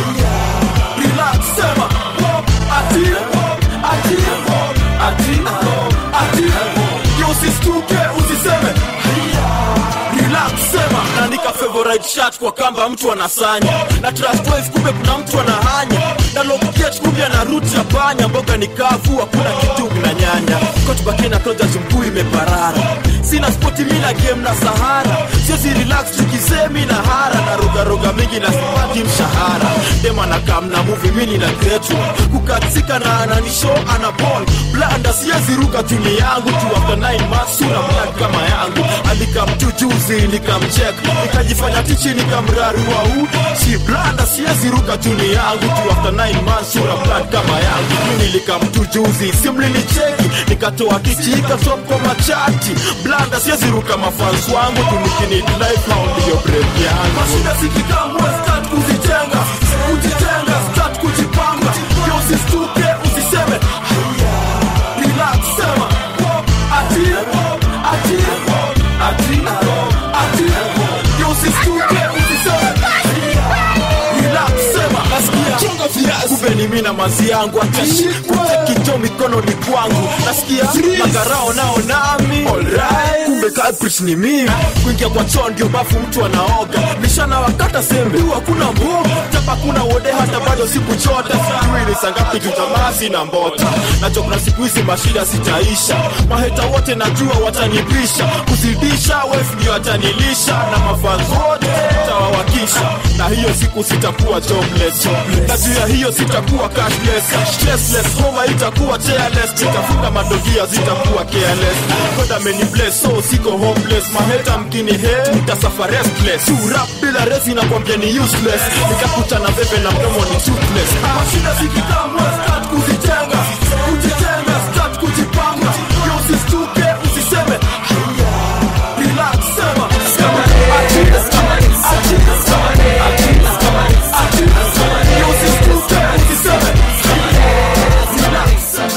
relax sema ati ati ati ati yo usistuke usiseme relax sema naandika favorite shirt kwa kamba mtu anasanya na trust wave kumbe kuna mtu anahanya na lokiet kumbe ana root ya panya mboga ni kavu hakuna kitu na nyanya kotbaki na toja mkuu imeparara sina spoti mina game na sahara siezi relax tukisemi na hara na rogaroga mingi na sipati mshahara dema na kam na muvi mini na gretu kukatika na ananisho ana ball blanda siezi ruka tuni yangu tu after 9 months sura black kama yangu alikamtu juzi nikamcheck nikajifanya tichi nikamrarua u si blanda siezi ruka tuni yangu tu after 9 months sura black kama yangu mi nilikamtu juzi simlinicheki nikatoa tichi ikatop kwa machati blanda siezi ruka mafans wangu tu nikinid life now ndiyo break yangu mashida zikikamwe start kuzitenga kujitenga start kujipanga yo usistuke usiseme relax sema ati ati ati ati yo usistuke usiseme relax sema nasikia chonga viazi kumbe ni mimi na mazi yangu atashikwa kicho mikono ni kwangu nasikia magarao nao nami alright kumbe culprit ni mimi kuingia kwa choo ndio bafu mtu anaoga nishana wakata sembe tu hakuna mboga chapa kuna wode hata bado sikuchota sijui ni sangapi tutamasi na mbota nacho kuna siku hizi mashida sitaisha maheta wote najua watanipisha kuzidisha wef ndio atanilisha na mafans wote tawawakisha na hiyo siku sitakuwa jobless na juu ya hiyo sitakuwa cashless stressless homa itakuwa chairless nitafunga madogia zitakuwa careless god ameni bless so siko homeless maheta mkini he nitasafa restless tu rap bila resi nakwambia ni useless nikakuta na bebe na mdomo ni toothless mashida zikikamwe start kuzitenga kujitenga start kujipanga yo usistuke usiseme relax sema ati ati ati ati yo usistuke usiseme relax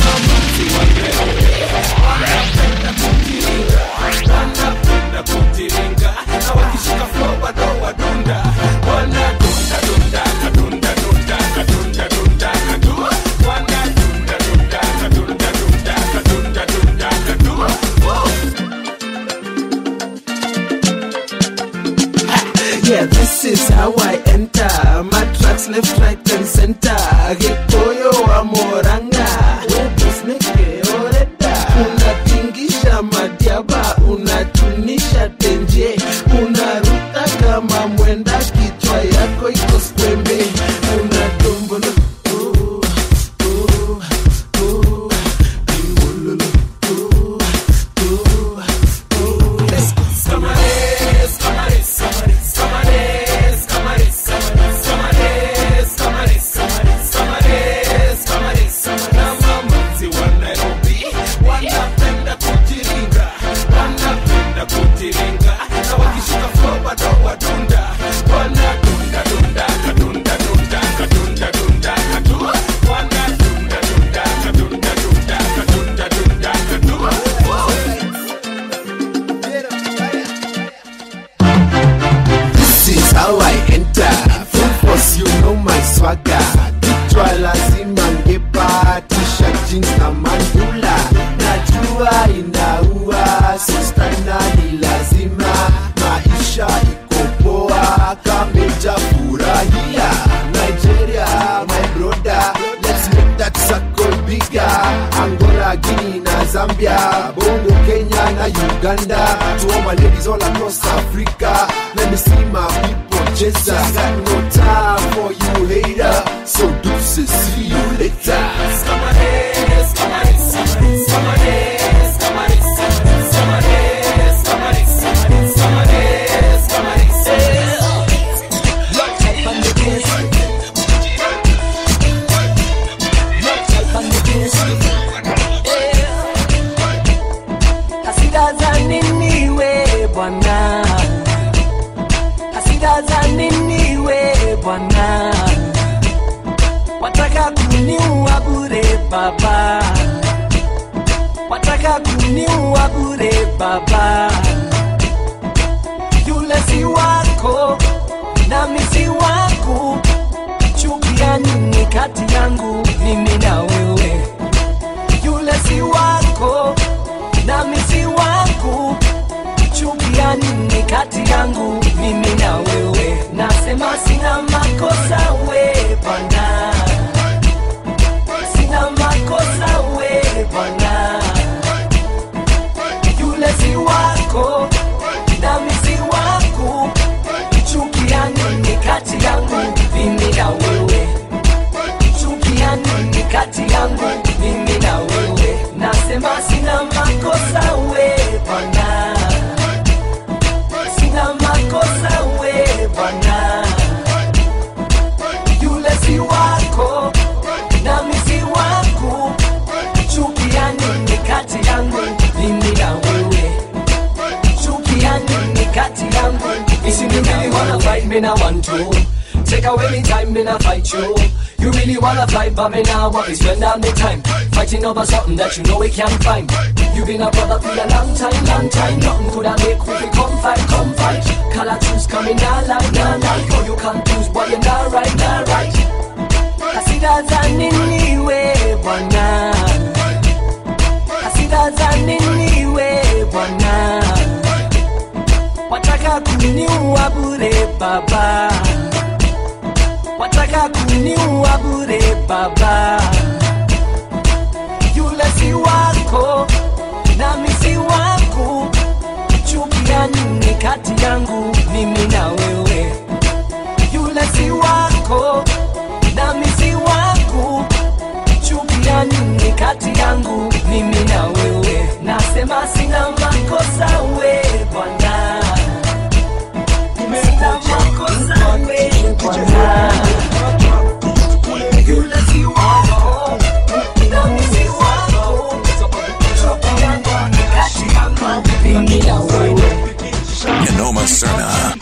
Yeah, this is how I enter. My tracks left, right, and center. Gikoyo wa moranga. Webusneke oreda. Unatingisha madiaba, unatunisha tenje. Unaruta kama mwenda, kichwa yako iko skwembe. Unatombolo. oh, oh, oh, imbululu, oh, oh, oh. Let's go. Camares, camares, camares, camares, camares, camares, camares, camares, camares, camares, camares, na mamazi wa Nairobi wanapenda kujiringa, wanapenda kujiringa, na wakishika flow bado wadunda, wanadunda dunda kadunda dunda kadunda dunda kadu, wanadunda dunda kadunda dunda kadunda dunda kadu. This is how I enter. Full force, you know my swagger. Kichwa lazima ngepa, t-shirt, jeans na mandula. Najua inaua, sister na ni lazima. Maisha iko poa, kameja furahia. Nigeria, my brother, let's make that circle bigger. Angola, Guinea na Zambia, Bongo, Kenya na Uganda. To all my ladies all across Africa, let me see my people cheza. Got no time for you hater, so deuces, see you later. wataka kuniua bure baba yule si wako nami si wangu chukia nini kati yangu mimi na wewe yule si wako nami si wangu chukia nini kati yangu mimi na wewe nasema sina makosa we bwana sina makosa we bwana yule si wako nami si wangu chukia nini kati yangu mimi na wewe chukia nini kati yangu mimi na wewe nasema sina makosa we bwana sina makosa we bwana yule si wako nami si wangu chukia nini kati yangu mimi na wewe chukia nini kati yangu mimi na wewe wanna fight me na want to Take away me time, me not fight you. You really wanna fight, but me now want to spend all me time fighting over something that you know we can't find. You been a brother for a long time, long time. Nothing could have make we come fight, come fight. Color truths coming now, like, now, like. Oh, you confused, boy, you're not right, not right. Hasira za nini we bwana? Hasira za nini we bwana? Wataka kuniua bure baba wataka kuniua bure baba yule si wako nami si wangu chukia nini kati yangu mimi na wewe yule si wako nami si wangu chukia nini kati yangu mimi na wewe nasema sina makosa we bwana sina makosa we bwana yule si wako nami si wako chukia nini kati yangu mimi na wewe Nanoma Serna.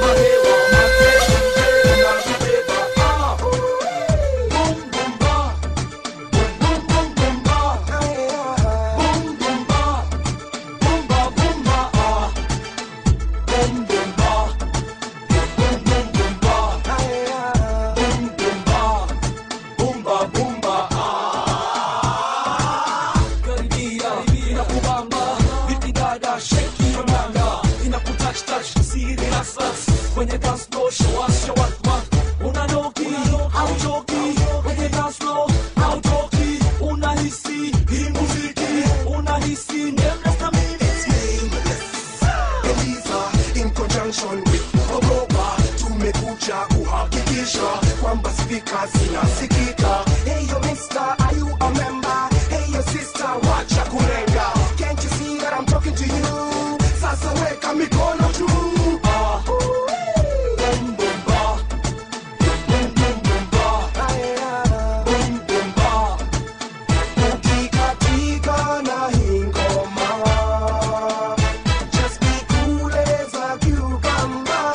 Kwenye dance floor, show us, show us what unanoki, hauchoki kwenye dance floor, hautoki, unahisi hii muziki, unahisi nameless na mimi Eliza in conjunction with Ogopa tumekuja kuhakikisha kwamba spika zinasikika. Hey yo mister, are you a member? Hey yo sister, wacha kulenga. Can't you see that I'm talking to you? Sasa weka mikono juu. Ah. Boom, boom, ba. Boom, boom, boom, ba. Boom, boom, ba. Ukikatika na hii ngoma Just be cool as a cucumber.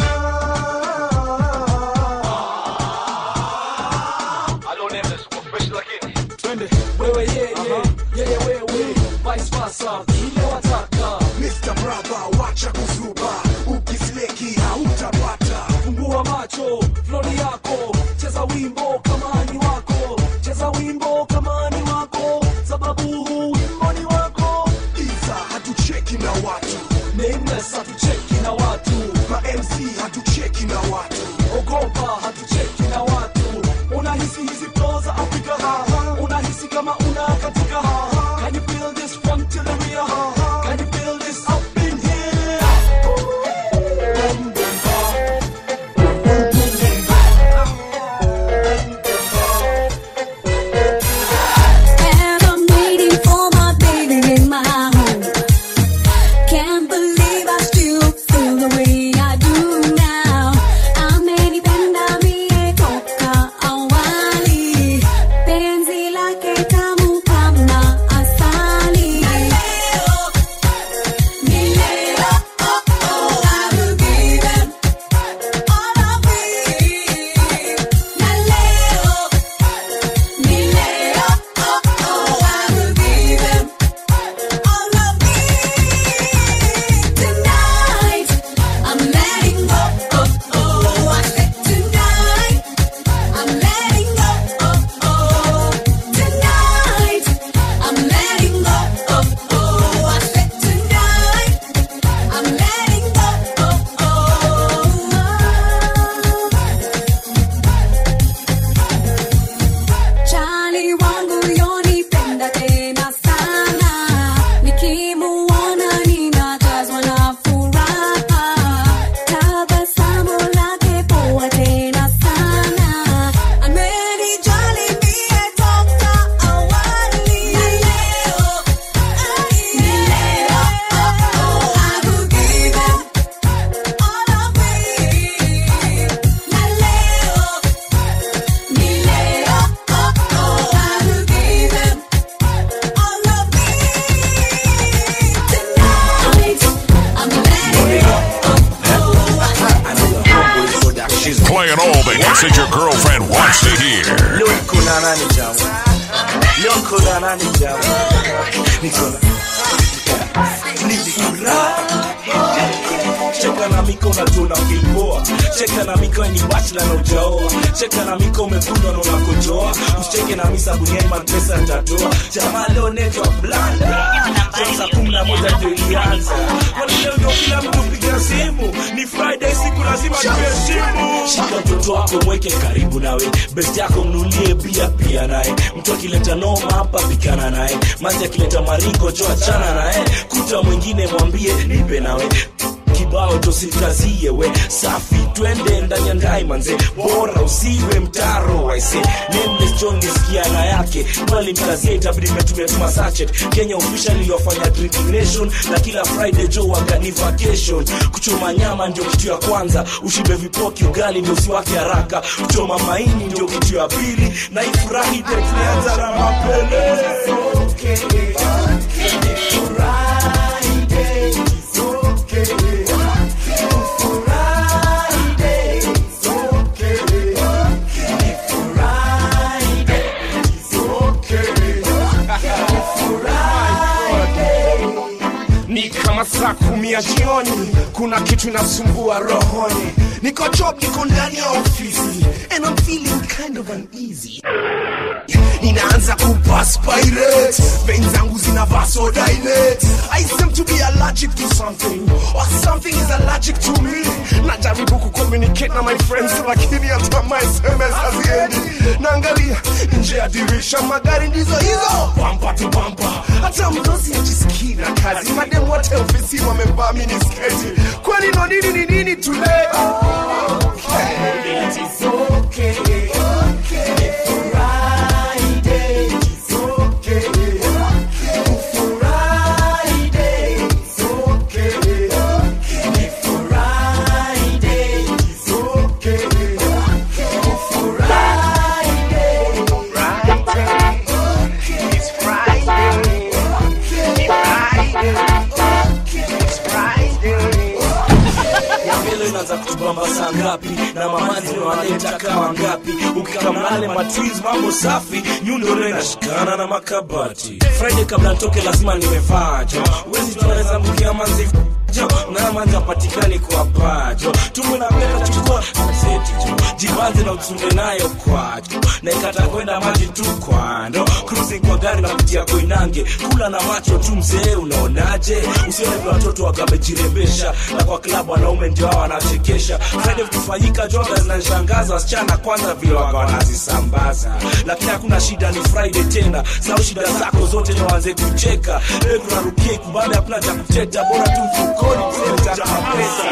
Twende wewe yeye yeye wewe vice versa vile wataka Mr. Brother, wacha kuzuba, ukisleki hautapata. fungua macho flori yako cheza wimbo kama ni wako cheza wimbo kama ni wako sababu huu wimbo ni wako Iza hatucheki na watu, nameless hatucheki na watu ma MC hatucheki na watu. ogopa hatucheki na watu unahisi hizi flow za afrika unahisi kama una katika can you feel this from to the rear can you feel this up in here And I'm waiting for my baby in my home. Can't believe I still feel the way I do now. the hits that your girlfriend wants to hear. leo niko na nani jamu leo niko na nani jamu niko na ni furaha cheka na miko unatuna filpoa cheka na miko ni bachla na ujaoa cheka na miko umekundwa na unakojoa usicheke na misa buniani mapesa ntatoa jamaa leo netwa blanda saa kumi na moja ndio ilianza kwani leo ndio kila mtu piga simu ni friday siku lazima tuheshimu shika mtoto wako mweke karibu nawe best yako mnulie bia pia naye mtu akileta noma hapa pikana naye mazi akileta maringo jo achana naye kuta mwingine mwambie nipe nawe kibao tosikazie we safi twende ndani ya ndai manze bora usiwe mtaro waise nameless john nisikiana yake bali mkazia itabidi metumia tuma sachet kenya officially wafanya drinking nation na kila friday jo wagani vacation kuchoma nyama ndio kitu ya kwanza ushibe vipoki ugali ndio usiwake haraka kuchoma maini ndio kitu ya pili na ifurahi ndio tulianza na mapele ni kama saa kumi ya jioni kuna kitu inasumbua rohoni niko job niko ndani ya ofisi and I'm feeling kind of uneasy ninaanza kupaspirate vein zangu zina vasodilate I seem to be allergic to something or something is allergic to me najaribu kucommunicate na my friends lakini hata my SMS haziendi naangalia nje ya dirisha magari ndizo hizo bampa tu bampa hata mdosi ajisikii na kazi mademu wote ofisi wamevaa minisketi kwani no nini ni nini tule Yambele inaanza kutubamba saa ngapi na mamazi wanaleta kawa ngapi ukikamnale matwiz mambo safi nyundo leo inashikana na makabati friday kabla ntoke lazima nimevaa jo wezi tunaweza mkia manzi jo na manzi apatikani kwa pajo tumbo na mbele chukua seti jo jibanze na utunde nayo kwajo na ikata kwenda maji tu kwando cruising kwa gari na kutia koinange kula na macho tu mzee unaonaje usione vile watoto wakamejirembesha na kwa klabu wanaume ndio hao wanachekesha friday vikifanyika joga zinanishangaza wasichana kwanza vile waga wanazisambaza lakini hakuna shida ni friday tena sau shida zako zote ni waanze kucheka leo tunarukia kubada hakuna cha kuteta bora tu mfukoni mzee mtaka pesa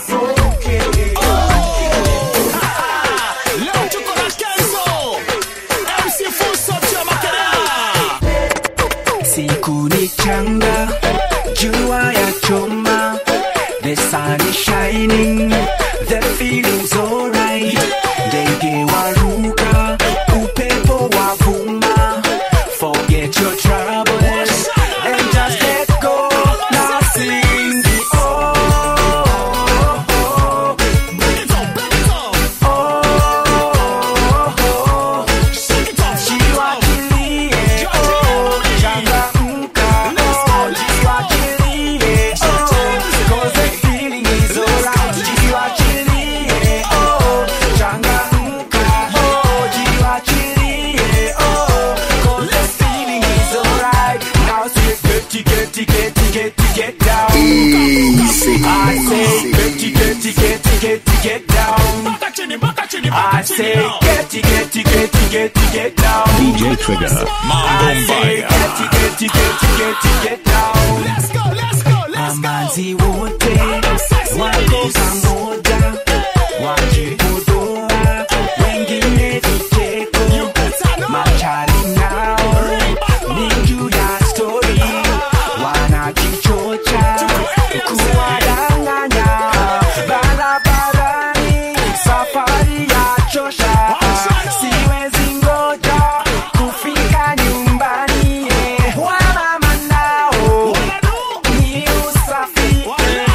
Leo tuko na Kenzo MC Fuso cha Makerere siku ni changa jua ya choma the sun is shining the feeling's alright ndege waruka upepo wavuma forget your troubles and just let go now sing the oh, oh, oh. Jiwachilie, oh, changamka, oh, jiwachilie, oh, 'cause the feeling is alright. Jiwachilie, oh, changamka, oh, jiwachilie, oh, 'cause the feeling is alright. Now say, get, get, get, get, get down. Easy, I say, easy. get, get, get, get, get down. I say, get, get, get, get, get down. DJ Trigger. Mambo Mbaya. Amanzi wote wako pamoja, wakipodoa wengine vicheko, machali nao ni juu ya stori, wanajichocha kuwadanganya barabarani, safari ya chosha, siwezi ngoja kufika nyumbani, wamama nao ni usafi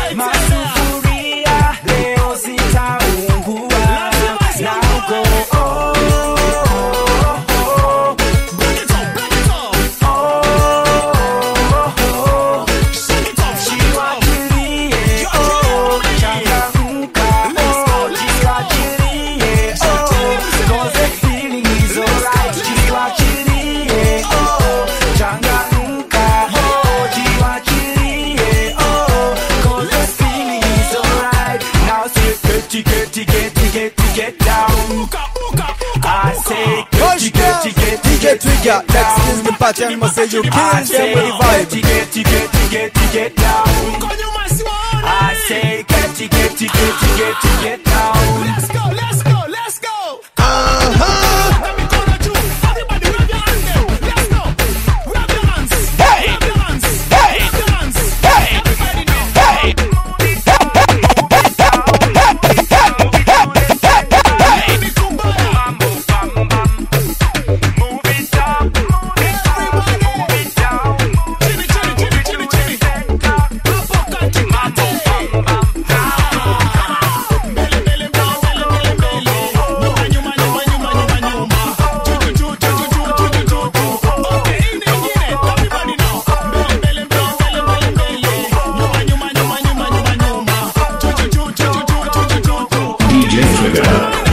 Trigger, next is the pattern, must say you kill I them say, with the vibe. Get, get, get, get, get down. I say, get, get, get, get, get down. Let's go, let's go, let's go. DJ Trigger.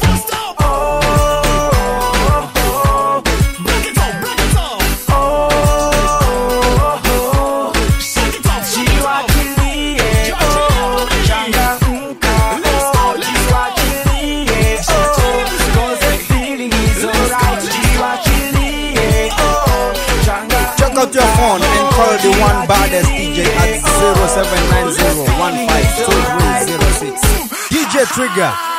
Check out your phone and call the one baddest DJ at 0790 DJ Trigger.